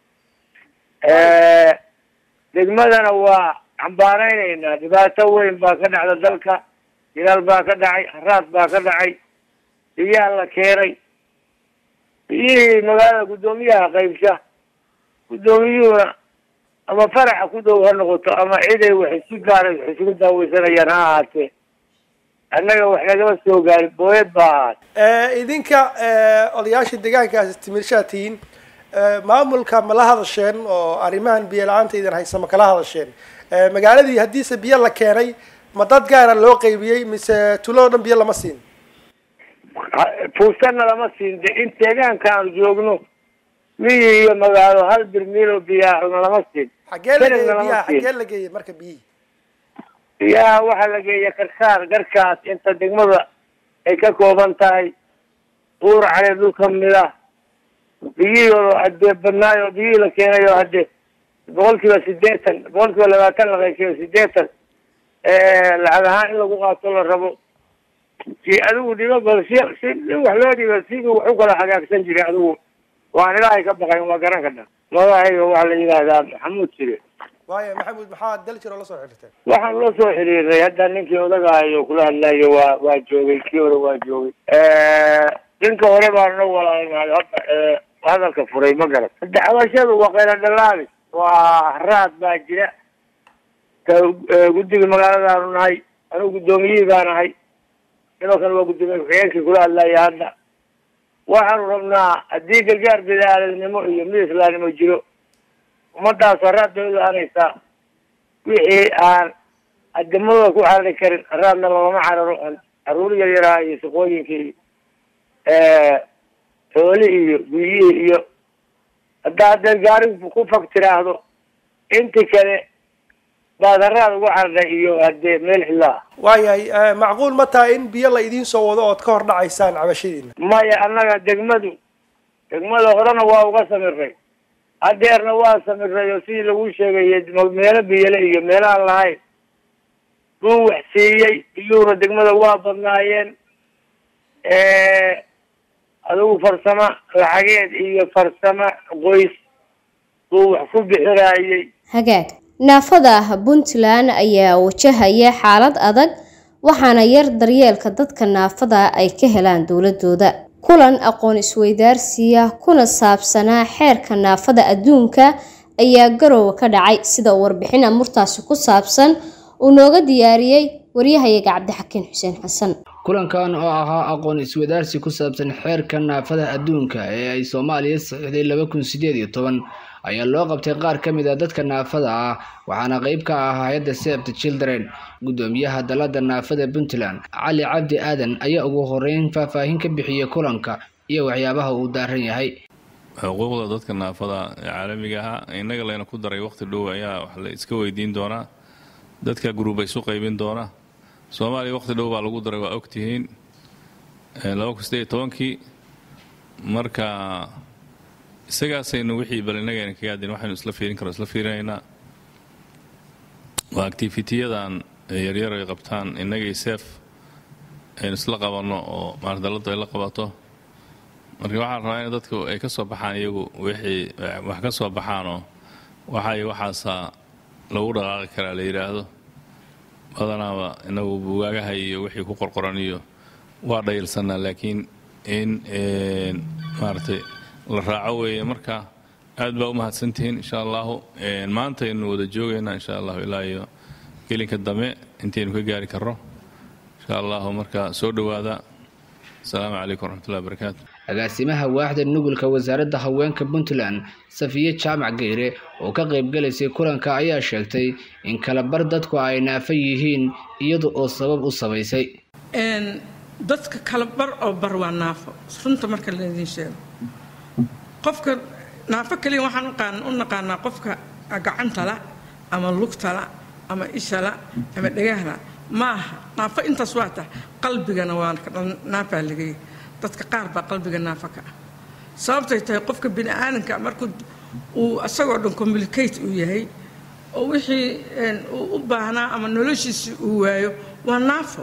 degmadana waa cambaaraynaynaa dhibaato weyn baa ka dhacda dalka jilaal baa ka dhacay haraad baa ka dhacay biyaha la keenay biyihii magaalada guddoomiyaha qaybsha guddoomiyuhuna ama faraxa ku dhow ha noqoto ama ciday wax si gaara wax isugu daaweysanayaan ha ahaatee annaga wax nagama soo gaarin booyad baa ahaatee idinka odayaasha deegaankaasi timirshaa tihiin maamulka ma la hadasheen oo arrimahan biyo la-aanta idin haysa ma kala hadasheen magaaladii haddiise biyo la keenay ma dad gaara loo qaybiyey mise tuloo dhan biyo lama siin fuusanna lama siin de in deegaanka aanu joogno miyi iyo magaalo hal birmiilo biyaahuna lama siin xagee la geeyey Keligna lama biyaha siin. xagee la geeyey marka biyihii biyaha waxaa la geeya karkaar garkaas inta degmada ay ka kooban tahay uur cali dhul kamid ah biyihii oo hadee badnaay oo biyihii la keenay oo hadde boqol kiiba sideetan boqol kiiba labaatan la qaysiyo sideetan lacag ahaan in lagu qaato la rabo si adigu dhibo bal si si in wax loo dhibo sidii wax u kala hagaagsan jiray adigu waan ilaahay ka baqayn waa garan kadha magacayga waxaa la yidhaahdaa maxamuud jire waayo maxamuud maxaa daljir oo la soo xiriirteen waxaan la soo xiriirnay hadda ninkii odagahayo kula hadlayo waa waa joogay kii hore waa joogay ninka hore baan noo walaalnahay hadda ee, hadalka furay ma garan hadda cabashadu waa qayla dhalaabis waa raad baa jira ka ee, guddiga magaaladaanu nahay anigu guddoomiyihii baan ahay sidoo kale waa guddoomiye ku-xigeenkii kula hadlaya hadda waxaanu rabnaa haddii gargaar bidaaladnimo iyo mid islaamnimo jiro ummadaas haraad bay u lahanaysaa wixii aan ademadooda ku carari karin haraadna loogama cararo caruur yar yaraa iyo shaqooyinkii xoolihii iyo biyihii iyo haddaa haddeed gaarigu ku fag tiraahdo inti kale baad haraad ugu carday iyo haddee meel xillaa waayahay macquul ma tahay in biyo la idiin soo wado ood ka hor dhacaysaan cabashadiina maya annaga degmadu degmada horena waa uga samiray hadeerna waa samiray oo sidii lagu sheegay meelo biyale iyo meelahaan lahayn buu wax siiyey biyuhuna degmada waa badnaayeen adigu farsamo lacageed iyo farsamo qoys buu wax ku bixinaayey hagaag naafada puntland ayaa wajahaya xaalad adag waxaana yar daryeelka dadka naafada ay ka helaan dowladooda kulan aqoon isweydaarsiya kuna saabsanaa xeerka naafada adduunka ayaa garoowa ka dhacay sida uu warbixin amurtaasi ku saabsan uu nooga diyaariyey waryahayaga cabdixakiin xuseen xasan kulankan oo ahaa aqoon iswadaarsi ku saabsan xeerka naafada adduunka ee ay soomaaliya saxiixday laba kun sideed iyo toban ayaa loo qabtay qaar ka mid a dadka naafada ah waxaana qeyb ka ah hay-adda save the children guddoomiyaha dalada naafada puntland cali cabdi aadan ayaa ugu horeyn faahfaahin ka bixiyey kulanka iyo waxyaabaha uu daaran yahay xuquuqda dadka naafada ee caalamiga ah innaga layna ku daray waqti dhow ayaa wax la iska weydiin doonaa dadka gruuba isu qaybin doona soomaaliya waqti dhow baa lagu daray waa ogtihiin laba kun sideed iyo tobankii marka isagaasaynu wixii bal innagayna kaga adin waxaynu isla fiirin karo isla fiirinaynaa waa activitiyadan yaryar ay qabtaan innagay seef aynu isla qabanno oo maardalladdu ay la qabato marka waxaan rabaa in dadku ay ka soo baxaan iyagu wixii wax ka soo baxaanoo waxay waxaasaa lagu dhaqaaqi karaa la yidhaahdo badanaaba inagu bugaagaha iyo wixii ku qorqoran iyo waa dhayilsanaa laakiin in maaragtay la raaco weeye marka aad baa u mahadsantihiin insha allahu maantaynu wada joogaynaa insha allahu ilaa iyo gelinka dambe intaynu ka gaari karro insha allahu marka soo dhowaada asalaamu calaykum waraxmatullahi wabarakaatu agaasimaha waaxda nugulka wasaaradda haweenka puntland safiye jaamac geyre oo ka qaybgalaysay kulanka ayaa sheegtay in kala bar dadku ay naafo yihiin iyada oo sabab u samaysay dadka kala bar oo bar waa naafo runta marka laydin sheego qofka naafo kaliya waxaan u naqaanaa qofka gacantala ama lugtala ama ishala ama dhegahla maaha naafo intaas waa tahay qalbigana waa naafaa lagaya dadka qaar baa qalbiga naafa ka ah sababtay tahay qofka bini aadanka markuu uu asagoo dhan communicate uu yahay oo wixii uu u baahnaa ama noloshiisi uu waayo waa naafo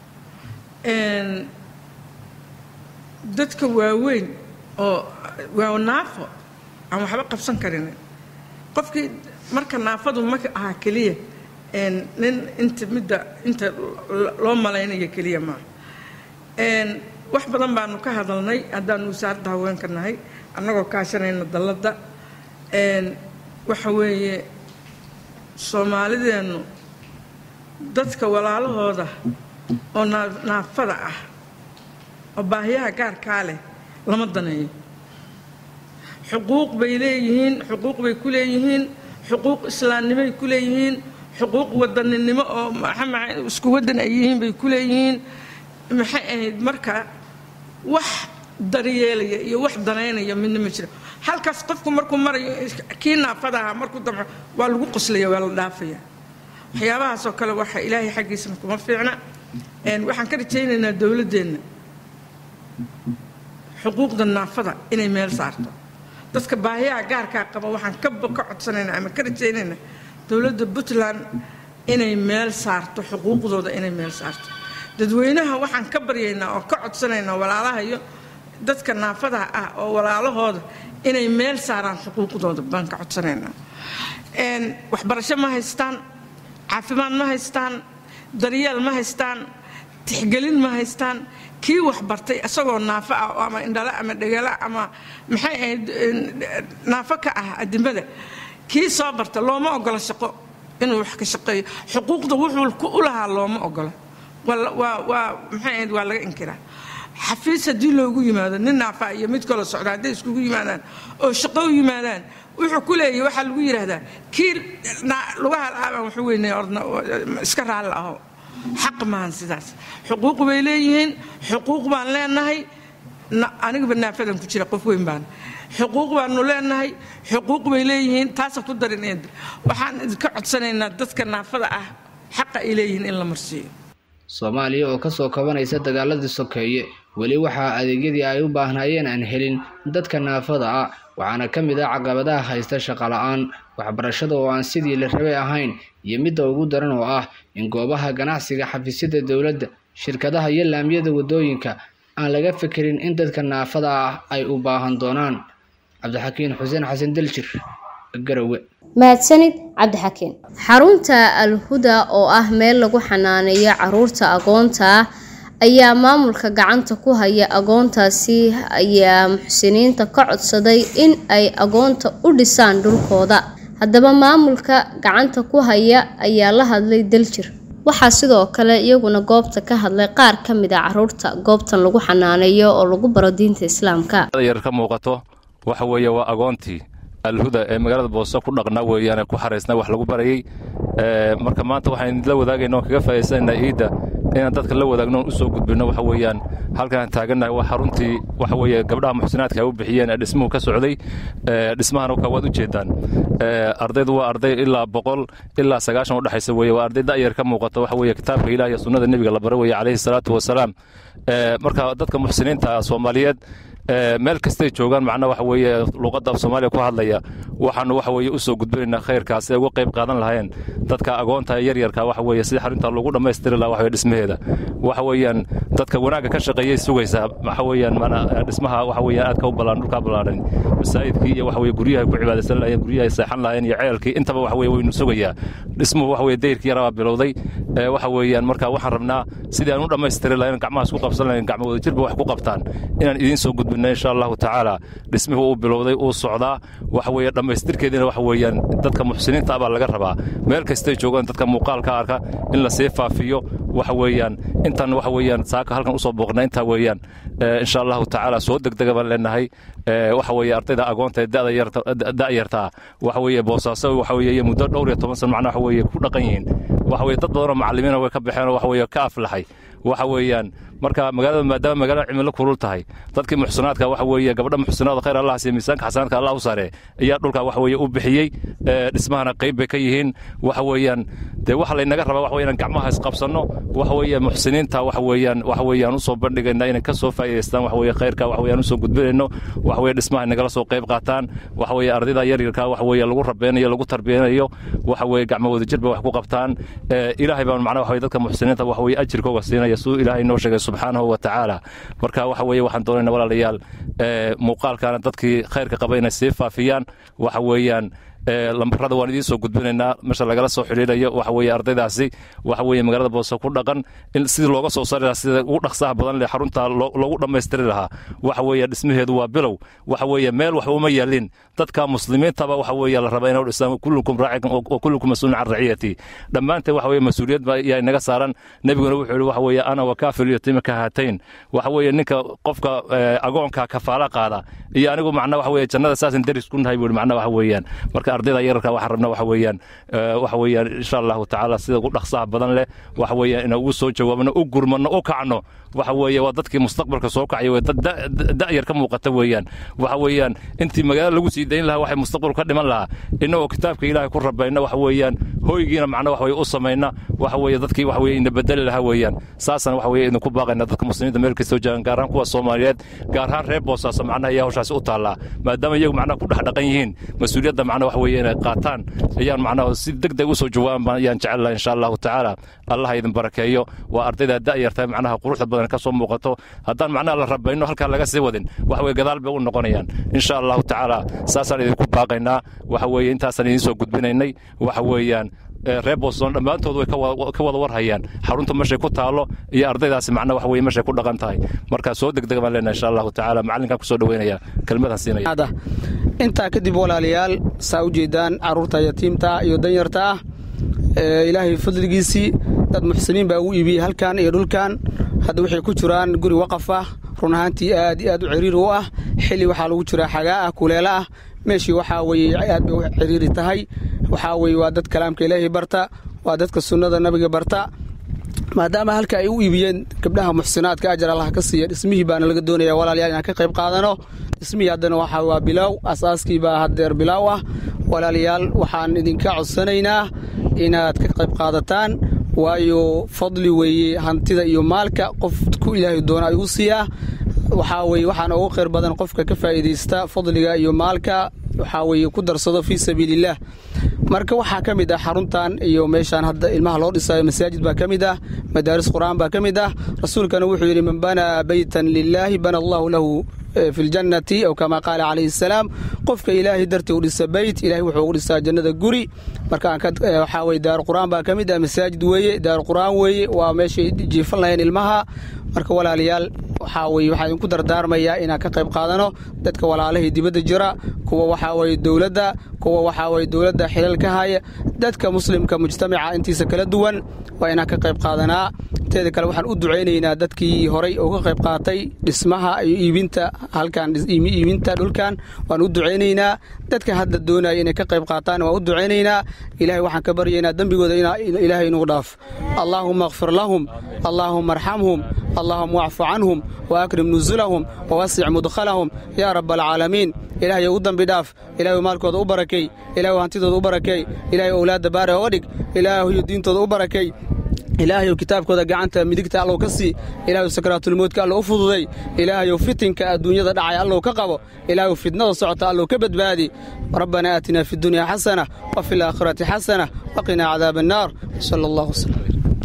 dadka waaweyn oo waa naafo aan waxba qabsan karin qofkii marka naafadu ma aha keliya nin inta midda inta loo malaynayo keliya maaha wax badan baanu ka hadalnay haddaanu wasaaradda haweenka nahay annagoo kaashanayna dalladda waxa weeye soomaalideennu dadka walaalahooda oo naafada ah oo baahiyaha gaarkaa leh lama daneeyo xuquuq bay leeyihiin xuquuq bay ku leeyihiin xuquuq islaamnimoay ku leeyihiin xuquuq wadaninimo oo isku wadan ay yihiin bay ku leeyihiin maxay ahayd marka wax daryeelaya iyo wax danaynaya midna ma jira halkaas qofku markuu marayo kii naafada ahaa markuu damco waa lagu qoslaya waa la dhaafaya waxyaabahaasoo kale waxa ilaahay xaggiisana kuma fiicna waxaan ka rajaynaynaa dowladdeenna xuquuqda naafada inay meel saarto dadka baahiyaha gaarkaa qaba waxaan ka ka codsanaynaa ama ka rajaynaynaa dowladda puntland inay meel saarto xuquuqdooda inay meel saarto dadweynaha waxaan ka baryaynaa oo ka codsanaynaa walaalaha iyo dadka naafadaha ah oo walaalahooda inay meel saaraan xuquuqdooda baan ka codsanaynaa waxbarasho ma haystaan caafimaad ma haystaan daryeel ma haystaan tixgelin ma haystaan kii wax bartay isagoo naafo ah ama indhale ama dhegala ama maxay ahayd naafo ka ah adimada kii soo barta looma ogola shaqo inuu wax ka shaqeeyo xuquuqda wuxuu u lahaa looma ogola waa maxay ahayd waa laga inkiraa xafiis haddii loogu yimaado nin naafaa iyo mid kaloo socda hadday iskugu yimaadaan oo shaqo u yimaadaan wuxuu ku leeyahy waxaa lagu yidhaahdaa kii lugaha la-aabaan waxu weynay ordna iska raalli aho xaq maahan sidaas xuquuq bay leeyihiin xuquuq baan leenahay anigaba naafadan ku jira qof weyn baan xuquuq baanu leenahay xuquuq bay leeyihiin taasa ku darineen waxaan idinka codsanaynaa dadka naafada ah xaqa ay leeyihiin in la marsiiyo soomaaliya oo kasoo kabanaysa dagaaladii sokeeye weli waxaa adeegyadii ay u baahnaayeen aan helin dadka naafada ah waxaana ka mid ah caqabadaha haysta shaqola-aan waxbarashada oo aan sidii la rabay ahayn iyo midda ugu daran oo ah in goobaha ganacsiga xafiisyada dowladda shirkadaha iyo laamiyada waddooyinka aan laga fikirin in dadka naafada ah ay u baahan doonaan cabdixakiin xuseen xasan daljir garowe mahadsanid cabdixakiin xarunta alhuda oo ah meel lagu xanaaneeyo caruurta agoonta ah ayaa maamulka gacanta ku haya agoontaasi ayaa muxsiniinta ka codsaday in ay agoonta u dhisaan dhulkooda haddaba maamulka gacanta ku haya ayaa la hadlay daljir waxaa sidoo kale iyaguna goobta ka hadlay qaar ka mid a caruurta goobtan lagu xanaaneeyo oo lagu baro diinta islaamka yar ka muuqato waxa weeye waa agoontii alhuda ee magaalada boose ku dhaqnaa weeyaan ku xaraysnaa wax lagu barayey marka maanta waxaan la wadaagayna oon kaga faa'iidsanaynaa ciidda inaan dadka la wadaagno oon u soo gudbinno waxa weeyaan halkaan taagannahay waa xaruntii waxa weeye gabdhaha muxsinaadka ay u bixiyeen ee dhismuhu ka socday dhismahana ka waad u jeedaan ardaydu waa arday ilaa boqol ilaa sagaashan udhexaysa weeye waa arday da'yar ka muuqata waxa weeye kitaabka ilaah iyo sunnada nebiga la bara weeye calayhi salaatu wasalaam marka dadka muxsiniinta soomaaliyeed meel kastay joogaan macna waxa weeye luqadda af soomaaliya ku hadlaya waxaanu waxa weeye u soo gudbinaynaa khayrkaas ay uga qayb qaadan lahayeen dadka agoonta yaryarka waxa weeye sidii xarunta lagu dhammaystiri lahaa waxa dhismaheeda waxa weeyaan dadka wanaagga ka shaqeeyay sugaysaa waxa weeyaan mana dhismaha waxa weeyaan aadka u ballaan dhulka ballaadhan masaajidkii iyo waxa weeye guryaha ku cibaadaysan lahayeen guryaha seexan lahayeen iyo ceelkii intaba waxa weeye waynu sugayaa dhismuhu waxa weeye dayrkii yaraa bilowday waxa weeyaan marka waxaan rabnaa sidii aan u dhammaystiri lahayn gacmaha isku qabsan lahayn gacmo wadajirba wax ku qabtaan inaan idiin soo gudbinno insha allahu tacaala dhismihii uu bilowday uu socdaa waxa weeye dhammaystirkeediina waxa weeyaan dadka muxsiniinta ah baa laga rabaa meel kastay joogaan dadka muuqaalka arka in la sii faafiyo waxa weeyaan intan waxa weeyaan saaka halkan usoo booqna intaa weeyaan insha allahu tacaala soo degdega baan leenahay waxa weeye ardayda agoonta ee da'yarta waxa weeye boosaaso waxa weeye muddo dhowr iyo toban sano macnaa waxa weeye ku dhaqan yihiin waxa weeye dad badanoo macallimiina way ka baxeen oo waxa weeye ka aflaxay waxa weeyaan marka magaalada maadaama magaalada cimilo kulul tahay dadkii muxsinaadka waxa weeye gabadha muxsinaada khayr allah siiyo miisaanka xasanaadka allah u saare ayaa dhulka waxa weeye u bixiyey dhismahana qayb bay ka yihiin waxa weeyaan dee waxa laynaga rabaa waxa weeyaan gacmaha isqabsanno waxa weeye muxsiniinta waxa weeyaan waxa weeyaan usoo bandhigayna inay ka soo faa'iidaystaan waxa weeye khayrka waxa weeyaan usoo gudbinayno waxa weeye dhismaha nagala soo qayb qaataan waxa weeye ardayda yaryarka waxa weeye lagu rabeynayo lagu tarbiyanayo waxa weeye gacmo wadajir bay wax ku qabtaan ilaahay baan macnaha waxa weeye dadka muxsiniinta waxa weeye ajirkooga siinaya siduu ilaahay noo sheegay subxaanahu wa tacaala marka waxa weeye waxaan doonaynaa walaalayaal muuqaalkaana dadkii khayrka qaba inay sii faafiyaan waxa weeyaan lambarada waan idiin soo gudbinaynaa meesha lagala soo xidhiidhayo waxa weeye ardaydaasi waxa weeye magaalada boose ku dhaqan in sidii looga soo saari lahaa sida ugu dhaqsaha badan leh xarunta loogu dhammaystiri lahaa waxa weeye dhismaheedu waa bilow waxa weeye meel wax uma yaalin dadka muslimiintaba waxa weeye la rabaa inay dhisaan kullukum raacin wa kullukum mas'uulun can raciyati dhammaanteen waxa weeye mas-uuliyad baa yaa inaga saaran nebiguna wuxuu yihi waxa weeye ana wa kaafil yatima ka haatayn waxa weeye ninka qofka agoonka kafaala qaada iyo anigu macna waxa weeye jannada saasan deris ku nahay buu macna waxa weeyaan marka ardayda yararka waxaan rabna waxa weeyaan waxa weeyaan insha allahu tacaala sida ugu dhaqsaha badan leh waxa weeyaan inaan ugu soo jawaabno u gurmano u kacno waxa weeye waa dadkii mustaqbalka soo kacaya wey dad da'yar ka muuqata weeyaan waxa weeyaan intii magaalada lagu sii dayn lahaa waxay mustaqbalku ka dhiman lahaa innagoo kitaabka ilaahay ku rabayna waxa weeyaan hoygiina macna waxa weye u samayna waxa weeye dadkii waxa weye ina bedeli lahaa weeyaan saasana waxa weye idinku baaqayna dadka muslimiinta meel kastoo joogaan gaar ahaan kuwa soomaaliyeed gaar ahaan reer boosaaso macnaha ayaa hawshaasi u taallaa maadaama iyagu macnaha ku dhex dhaqan yihiin mas-uuliyadda macnaha waxa weeye inay qaataan ayaan macnaha si deg deg usoo jawaaban ayaan jecel laha insha allahu tacaala allah idin barakeeyo waa ardayda da'yarta macnaha quruxda badan ka soo muuqato haddaan macnaha la rabayno halkaa laga sii wadin waxa weye gadaal bay u noqonayaan insha allahu tacaala saasaan idinku baaqaynaa waxa weeye intaasaan idiin soo gudbinaynay waxa weeyaan reer boston dhammaantood way ka wada warhayaan xarunta meeshay ku taallo iyo ardaydaasi macna waxa weye meeshay ku dhaqan tahay marka soo degdega baan leenahay insha allahu tacaala macallinkaan kusoo dhaweynaya kelmadan siinaya intaa kadib walaalayaal saa u jeedaan carruurta yatiimta iyo danyarta ah ilaahay fadligiisii dad muxsiniin baa ugu iibiyey halkan iyo dhulkan hadda waxay ku jiraan guri waqaf ah run ahaantii aad iyo aad u ciriiri u ah xilli waxaa lagu jiraa xagaa ah kuleelo ah meeshii waxaa weye aad bay u ciriiri tahay waxaa weye waa dad kalaamka ilaahay barta waa dadka sunnada nabiga barta maadaama halka ay u iibiyeen gabdhaha muxsinaadka ajar allah ka siiya dhismihii baana laga doonaya walaalayaal inaan ka qayb qaadano dhismihii haddana waxaa waa bilaaw asaaskii baa haddeer bilaaw ah walaalayaal waxaan idinka codsanaynaa inaad ka qayb qaadataan waayo fadli weeye hantida iyo maalka qof ku ilaahay doona ayuu siiyaa waxaa weye waxaana ugu khayr badan qofka ka faa'iidaysta fadliga iyo maalka waxaa weeye ku darsado fii sabiilillaah marka waxaa ka mid ah xaruntan iyo meeshaan hadda ilmaha loo dhisayo masaajid baa ka mid ah madaaris qur'aan baa ka mid ah rasuulkana wuxuu yidhi man banaa beytan lilaahi bana allahu lahu fi ljannati aw kama qaala calayhi salaam qofka ilaahay dartii u dhisa beyt ilahay wuxuu ugu dhisaa jannada guri marka waxaa weye daar qur'aan baa ka mid ah masaajid weeye daar qur'aan weeye waa meeshay jiifan lahayeen ilmaha marka walaalayaal waxaa weye waxaa idinku dardaarmayaa inaan ka qayb qaadano dadka walaalahii dibadda jira kuwa waxaa weye dowladda kuwa waxaa weye dowladda xilal ka haya dadka muslimka mujtamaca intiisa kala duwan waa inaan ka qayb qaadanaa teeda kale waxaan u ducaynaynaa dadkii horay oo ka qayb qaatay dhismaha iyo iibinta halkan iibinta dhulkan waan u ducaynaynaa dadka hadda doonaya inay ka qayb qaataan waan u ducaynaynaa ilahay waxaan ka baryaynaa dembigooda ilaahay inugu dhaaf allaahuma akfir lahum allaahuma arxamhum allahuma wacfu canhum waakrim nusulahum wawasic mudkhalahum yaa rab alcaalamiin ilahay u dambi dhaaf ilahay maalkooda u barakay ilahay hantidooda u barakay ilahay owlaadda baare oga dhig ilaahayo diintooda u barakay ilaahayow kitaabkooda gacanta midigta allow ka sii ilaahayow sakaraatulmoodka allow u fududay ilaahayow fitinka adduunyada dhacaya allow ka qabo ilaahayow fitnada socota allow ka badbaadi rabbanaa aatinaa fi dunya xasana wa fi laakhirati xasana waqinaa cadaaba annaar sala allah wasalam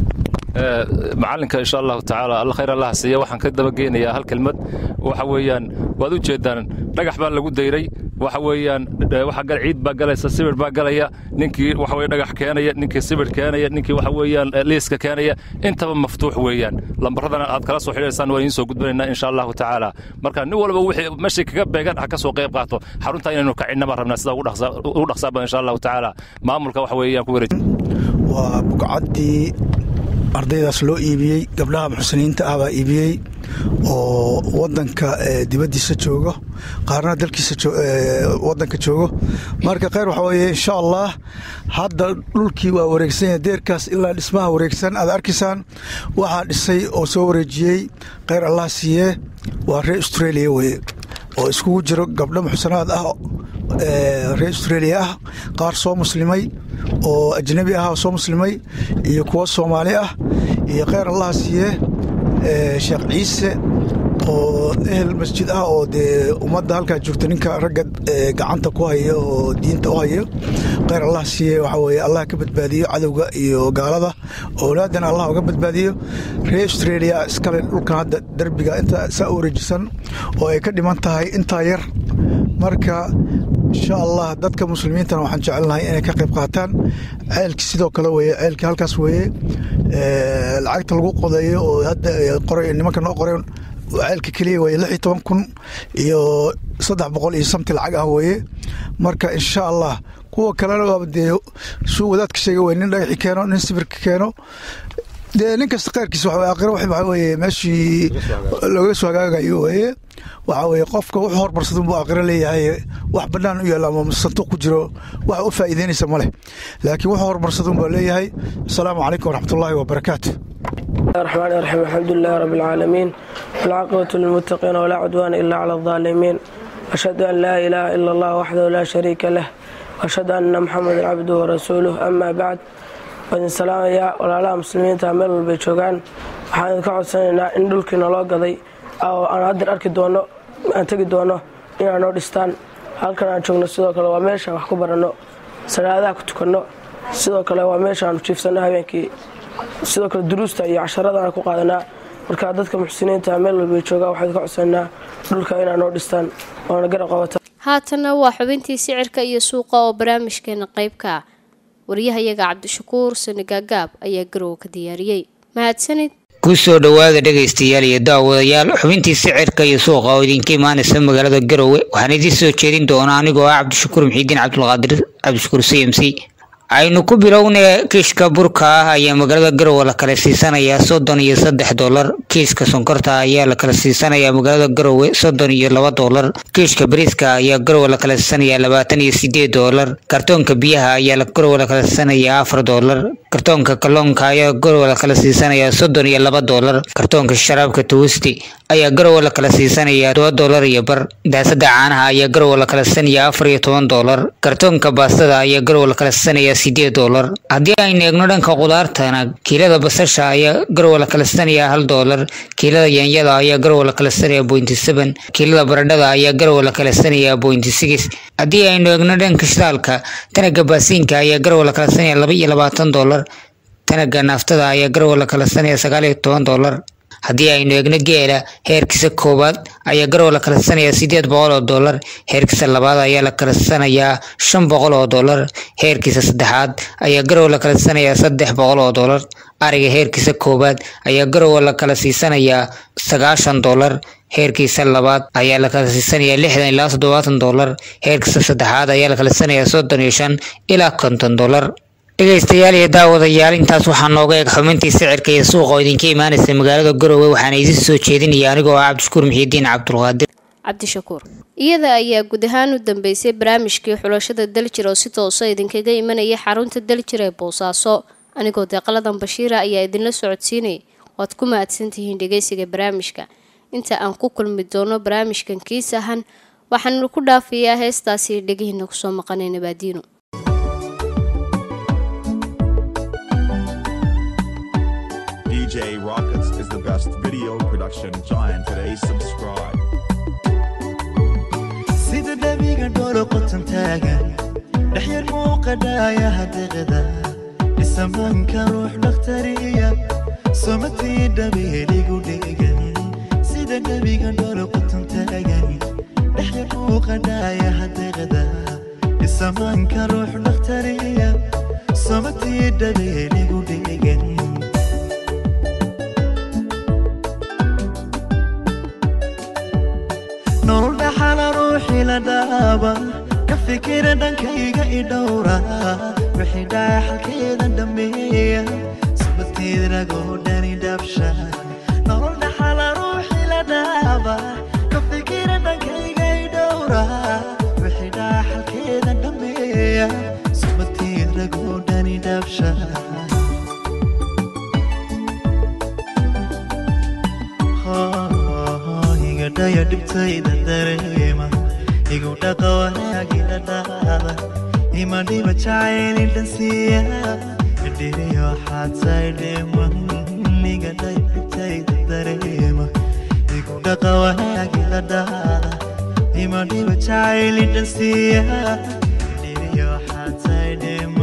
macalinka insha allahu tacaala alla khayr allah siiya waxaan ka dabageynayaa hal kelmad waxa weeyaan waad u jeedaan dhagax baa lagu dayray waxa weeyaan waxa gal ciid baa galaysa sibir baa galaya ninkii waxa weye dhagax keenaya ninkii sibir keenaya ninkii waxa weeyaan liiska keenaya intaba maftuux weeyaan lambaradana aad kala soo xidhaysaan waan idiin soo gudbanaynaa insha allahu tacaala marka nin walba wixii meeshii kaga beegan ha ka soo qayb qaato xarunta inaynu kacinnama rabnaa sida ugu dhaqsaaba insha allahu tacaala maamulka waxa weeyaan ku wareej waa bugcaddii ardaydaas loo iibiyey gabdhaha muxsiniinta ah baa iibiyey oo wadanka dibaddiisa joogo qaarna dalkiisa wadanka joogo marka khayr waxaa weeye insha allah hadda dhulkii waa wareegsan yahay deerkaas ilaa dhismaha wareegsan aad arkaysaan waxaa dhisay oo soo wareejiyey khayr allah siiyee waa reer australia weye oo iskugu jiro gabdho muxsanaad ah reer australia ah qaar soo muslimay oo ajnabi ah oo soo muslimay iyo kuwo soomaali ah iyo kheyr allaha siiyee sheekh ciise oo ehel masjid ah oo dee ummadda halkaa joogta ninka ragga gacanta ku haya oo diinta u haya kheyr allah siiye waxaa weye allah ka badbaadiyo cadowga iyo gaalada owlaadana allah uga badbaadiyo reer australia iskale dhulkan hadda derbiga inta saa u wareejisan oo ay ka dhiman tahay intaa yar marka insha allah dadka muslimiintana waxaan jecelnahay inay ka qayb qaataan ceelki sidoo kale weye ceelkii halkaas weeye lacagta lagu qodeeyo oo hadda qoray nimanka noo qoreen ceelka keliya weye lix iyo toban kun iyo saddex boqol iyo samti lacag ah weeye marka insha allah kuwa kalena waaba dee suu wadaadka sheega weye nin dhagaxi keeno nin sibirka keeno dee nin kasta kheyrkiis aakhiro waxa weeye meeshii looga soo hagaagayo weeye waxaa weeye qofka wuxuu hormarsadun buu aakhiro leeyahay wax bannaan u yaalla ama sanduuq ku jiro wax u faa'iideynaysa ma leh laakiin wuxuu hormarsadun baa leeyahay asalaamu calaykum waraxmatullaahi wabarakaatu الرحمن الرحيم الحمد لله رب العالمين والعاقبة للمتقين ولا عدوان إلا على الظالمين أشهد أن لا إله إلا الله وحده لا شريك له وأشهد أن محمدا عبده ورسوله أما بعد waadin salaamayaa walaalaha muslimiinta meel walbay joogaan waxaan idinka codsanaynaa in dhulkii naloo gaday oo aan haddeer arki doono aan tegi doono inaa noo dhistaan halkan aan joogno sidoo kale waa meeshaan wax ku baranno salaadaha ku tukanno sidoo kale waa meeshaanu jiifsanno habeenkii sidoo kale duruusta iyo casharada aan ku qaadanaa marka dadka muxsiniinta meel walbay joogaan waxaan idinka codsanaynaa dhulka inaa noo dhistaan oona garab qabata haatanna waa xubintii sicirka iyo suuqa oo barnaamijkeena qaybka ah waryahayaga cabdishakuur sanagaagaab ayaa garow ka diyaariyey mahadsanid ku soo dhowaada dhegaystayaal iyo daawadayaal xubintii sicirka iyo suuqa oo idinka imaanaysa magaalada garowe waxaan idiin soo jeedin doonaa anigoo ah cabdishakuur muxiidiin cabdulqaadir cabdishakuur c m c aynu ku bilowna kiishka burka ah ayaa magaalada garowe la kala siisanayaa soddon iyo saddex doolar kiiska sonkorta ayaa la kala siisanayaa magaalada garowe soddon iyo laba doolar kiishka bariiska ayaa garowe la kala siisanayaa labaatan iyo sideed doolar kartoonka biyaha ayaa garowe la kala siisanayaa afar doolar kartoonka kalluunka ayaa garowe la kala siisanayaa soddon iyo laba doolar kartoonka sharaabka tuwisti ayaa garowe la kala siisanayaa toba doolar iyo bar daasada caanaha ayaa garowe la kala siisanayaa afar iyo toban doolar kartoonka baastada ayaa garowe la kala siisanayaa sideed doolar haddii aynu eegno dhanka qudaartana kiilada basasha ayaa garowe la kala siisanayaa hal doolar kiilada yaanyada ayaa garowe la kala siisanayaa bointy seven kiilada baradhada ayaa garowe la kala siisanayaa bointy six haddii aynu eegno dhanka shidaalka tanaga baasiinka ayaa garowe la kala siisanayaa laba iyo labaatan doolar tanaga naaftada ayaa garowe la kala siisanayaa sagaal iyo toban doolar haddii aynu eegno geela heerkiisa koowaad ayaa garowe la kala siisanayaa sideed boqol oo doolar heerkiisa labaad ayaa la kala siisanayaa shan boqol oo doolar heerkiisa saddexaad ayaa garowe la kala siisanayaa saddex boqol oo doolar ariga heerkiisa koowaad ayaa garowe la kala siisanayaa sagaashan doolar heerkiisa labaad ayaa la kala siisanayaa lixdan ilaa toddobaatan doolar heerkiisa saddexaad ayaa la kala siisanayaa soddon iyo shan ilaa konton doolar dhegaystayaal iyo daawadayaal intaas waxaa nooga eeg xubintii sicirka iyo suuqa oo idinka imaanaysa magaalada garowe waxaana idin soo jeedinaya anigoo ah cabdishakuur muxiidiin cabdulqaadir cabdishakuur iyada ayaa guud ahaan u dambeysay barnaamijkii xulashada daljir oo si toosa idinkaga imanaya xarunta daljir ee boosaaso anigoo deeqaladan bashiira ayaa idinla socodsiinayay waad ku mahadsantihiin dhegeysiga barnaamijka inta aan ku kulmi doono barnaamijkan kiis ahan waxaanu ku dhaafayaa heestaasi dhegihiina kusoo maqanay nabaadiino DJ Rockets is the best video production giant today. Subscribe. sida dhabiga dholo qotan taagan dhexyar muuqadhaaya hadeeqda dhisamanka ruux dhakhtariya somatii dhabeeligu dhegan sida dhabiga dholo qotan taagan dhexyar muuqadhaaya hadeeqda dhisamanka ruux dhakhtariya somatii dhabeeligu dhegan nolol dhaxala ruuxii la dhaaba ka fikira dhankayga i dhowra wixii dhaya xalkeeda dhameeya subateed ragoo dhani dhabsha nolol dhaxala ruuxii la dhaaba ka fikira dhankayga i dhowra wixii dhaya xalkeeda dhameeya subateed ragoo dhani dhabsha igadhaya dhibtayda dareema igu dhaqa wanaagina dhaada ima dhiba jacayli dhansiiya dhiriyo xaataydhima igadhaya dhibtayda dareema igu dhaqa wanaagina dhaada ima dhiba jacayli dhansiiya dhiriyo xaataydhima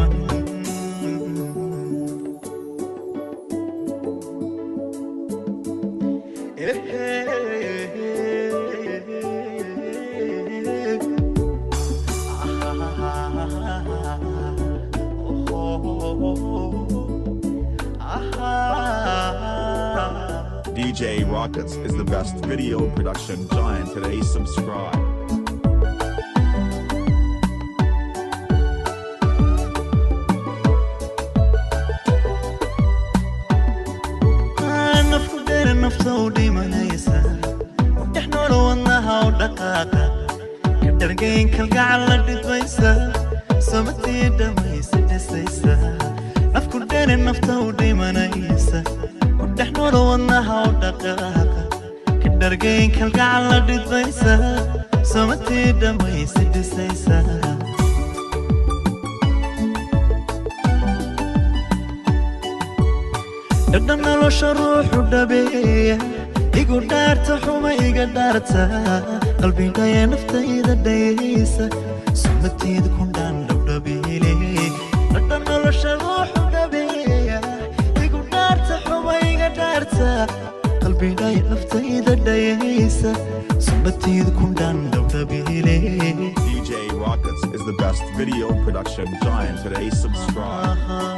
DJ Rockets is the best video production giant today. Subscribe. nafku dheer nafta u dhimanaysa dhex noolo wadnaha u dhaqaaqa ka dhargayn kalgacal la dhidbaysa somatii dhamaysa dhisaysa nafku dheer nafta u dhimanaysa dhex noolo wadnaha u dhaqaaqa ka dhargayn kalgacal la dhidbaysa somatii dhamaysa dhisaysa dhadhan nolosha ruuxu dhabeeya igu dhaarta xuma iga dhaarta qalbigaya naftayda dhayaysa sumateed ku dhaan dhowdhabeele dhadhan nolosha ruuxu dhabeeya igu dhaarta xuma iga dhaarta qalbigaya naftayda dhayaysa sumateed ku dhaan dhowdhabeele DJ Rockets is the best video production giant today. Subscribe.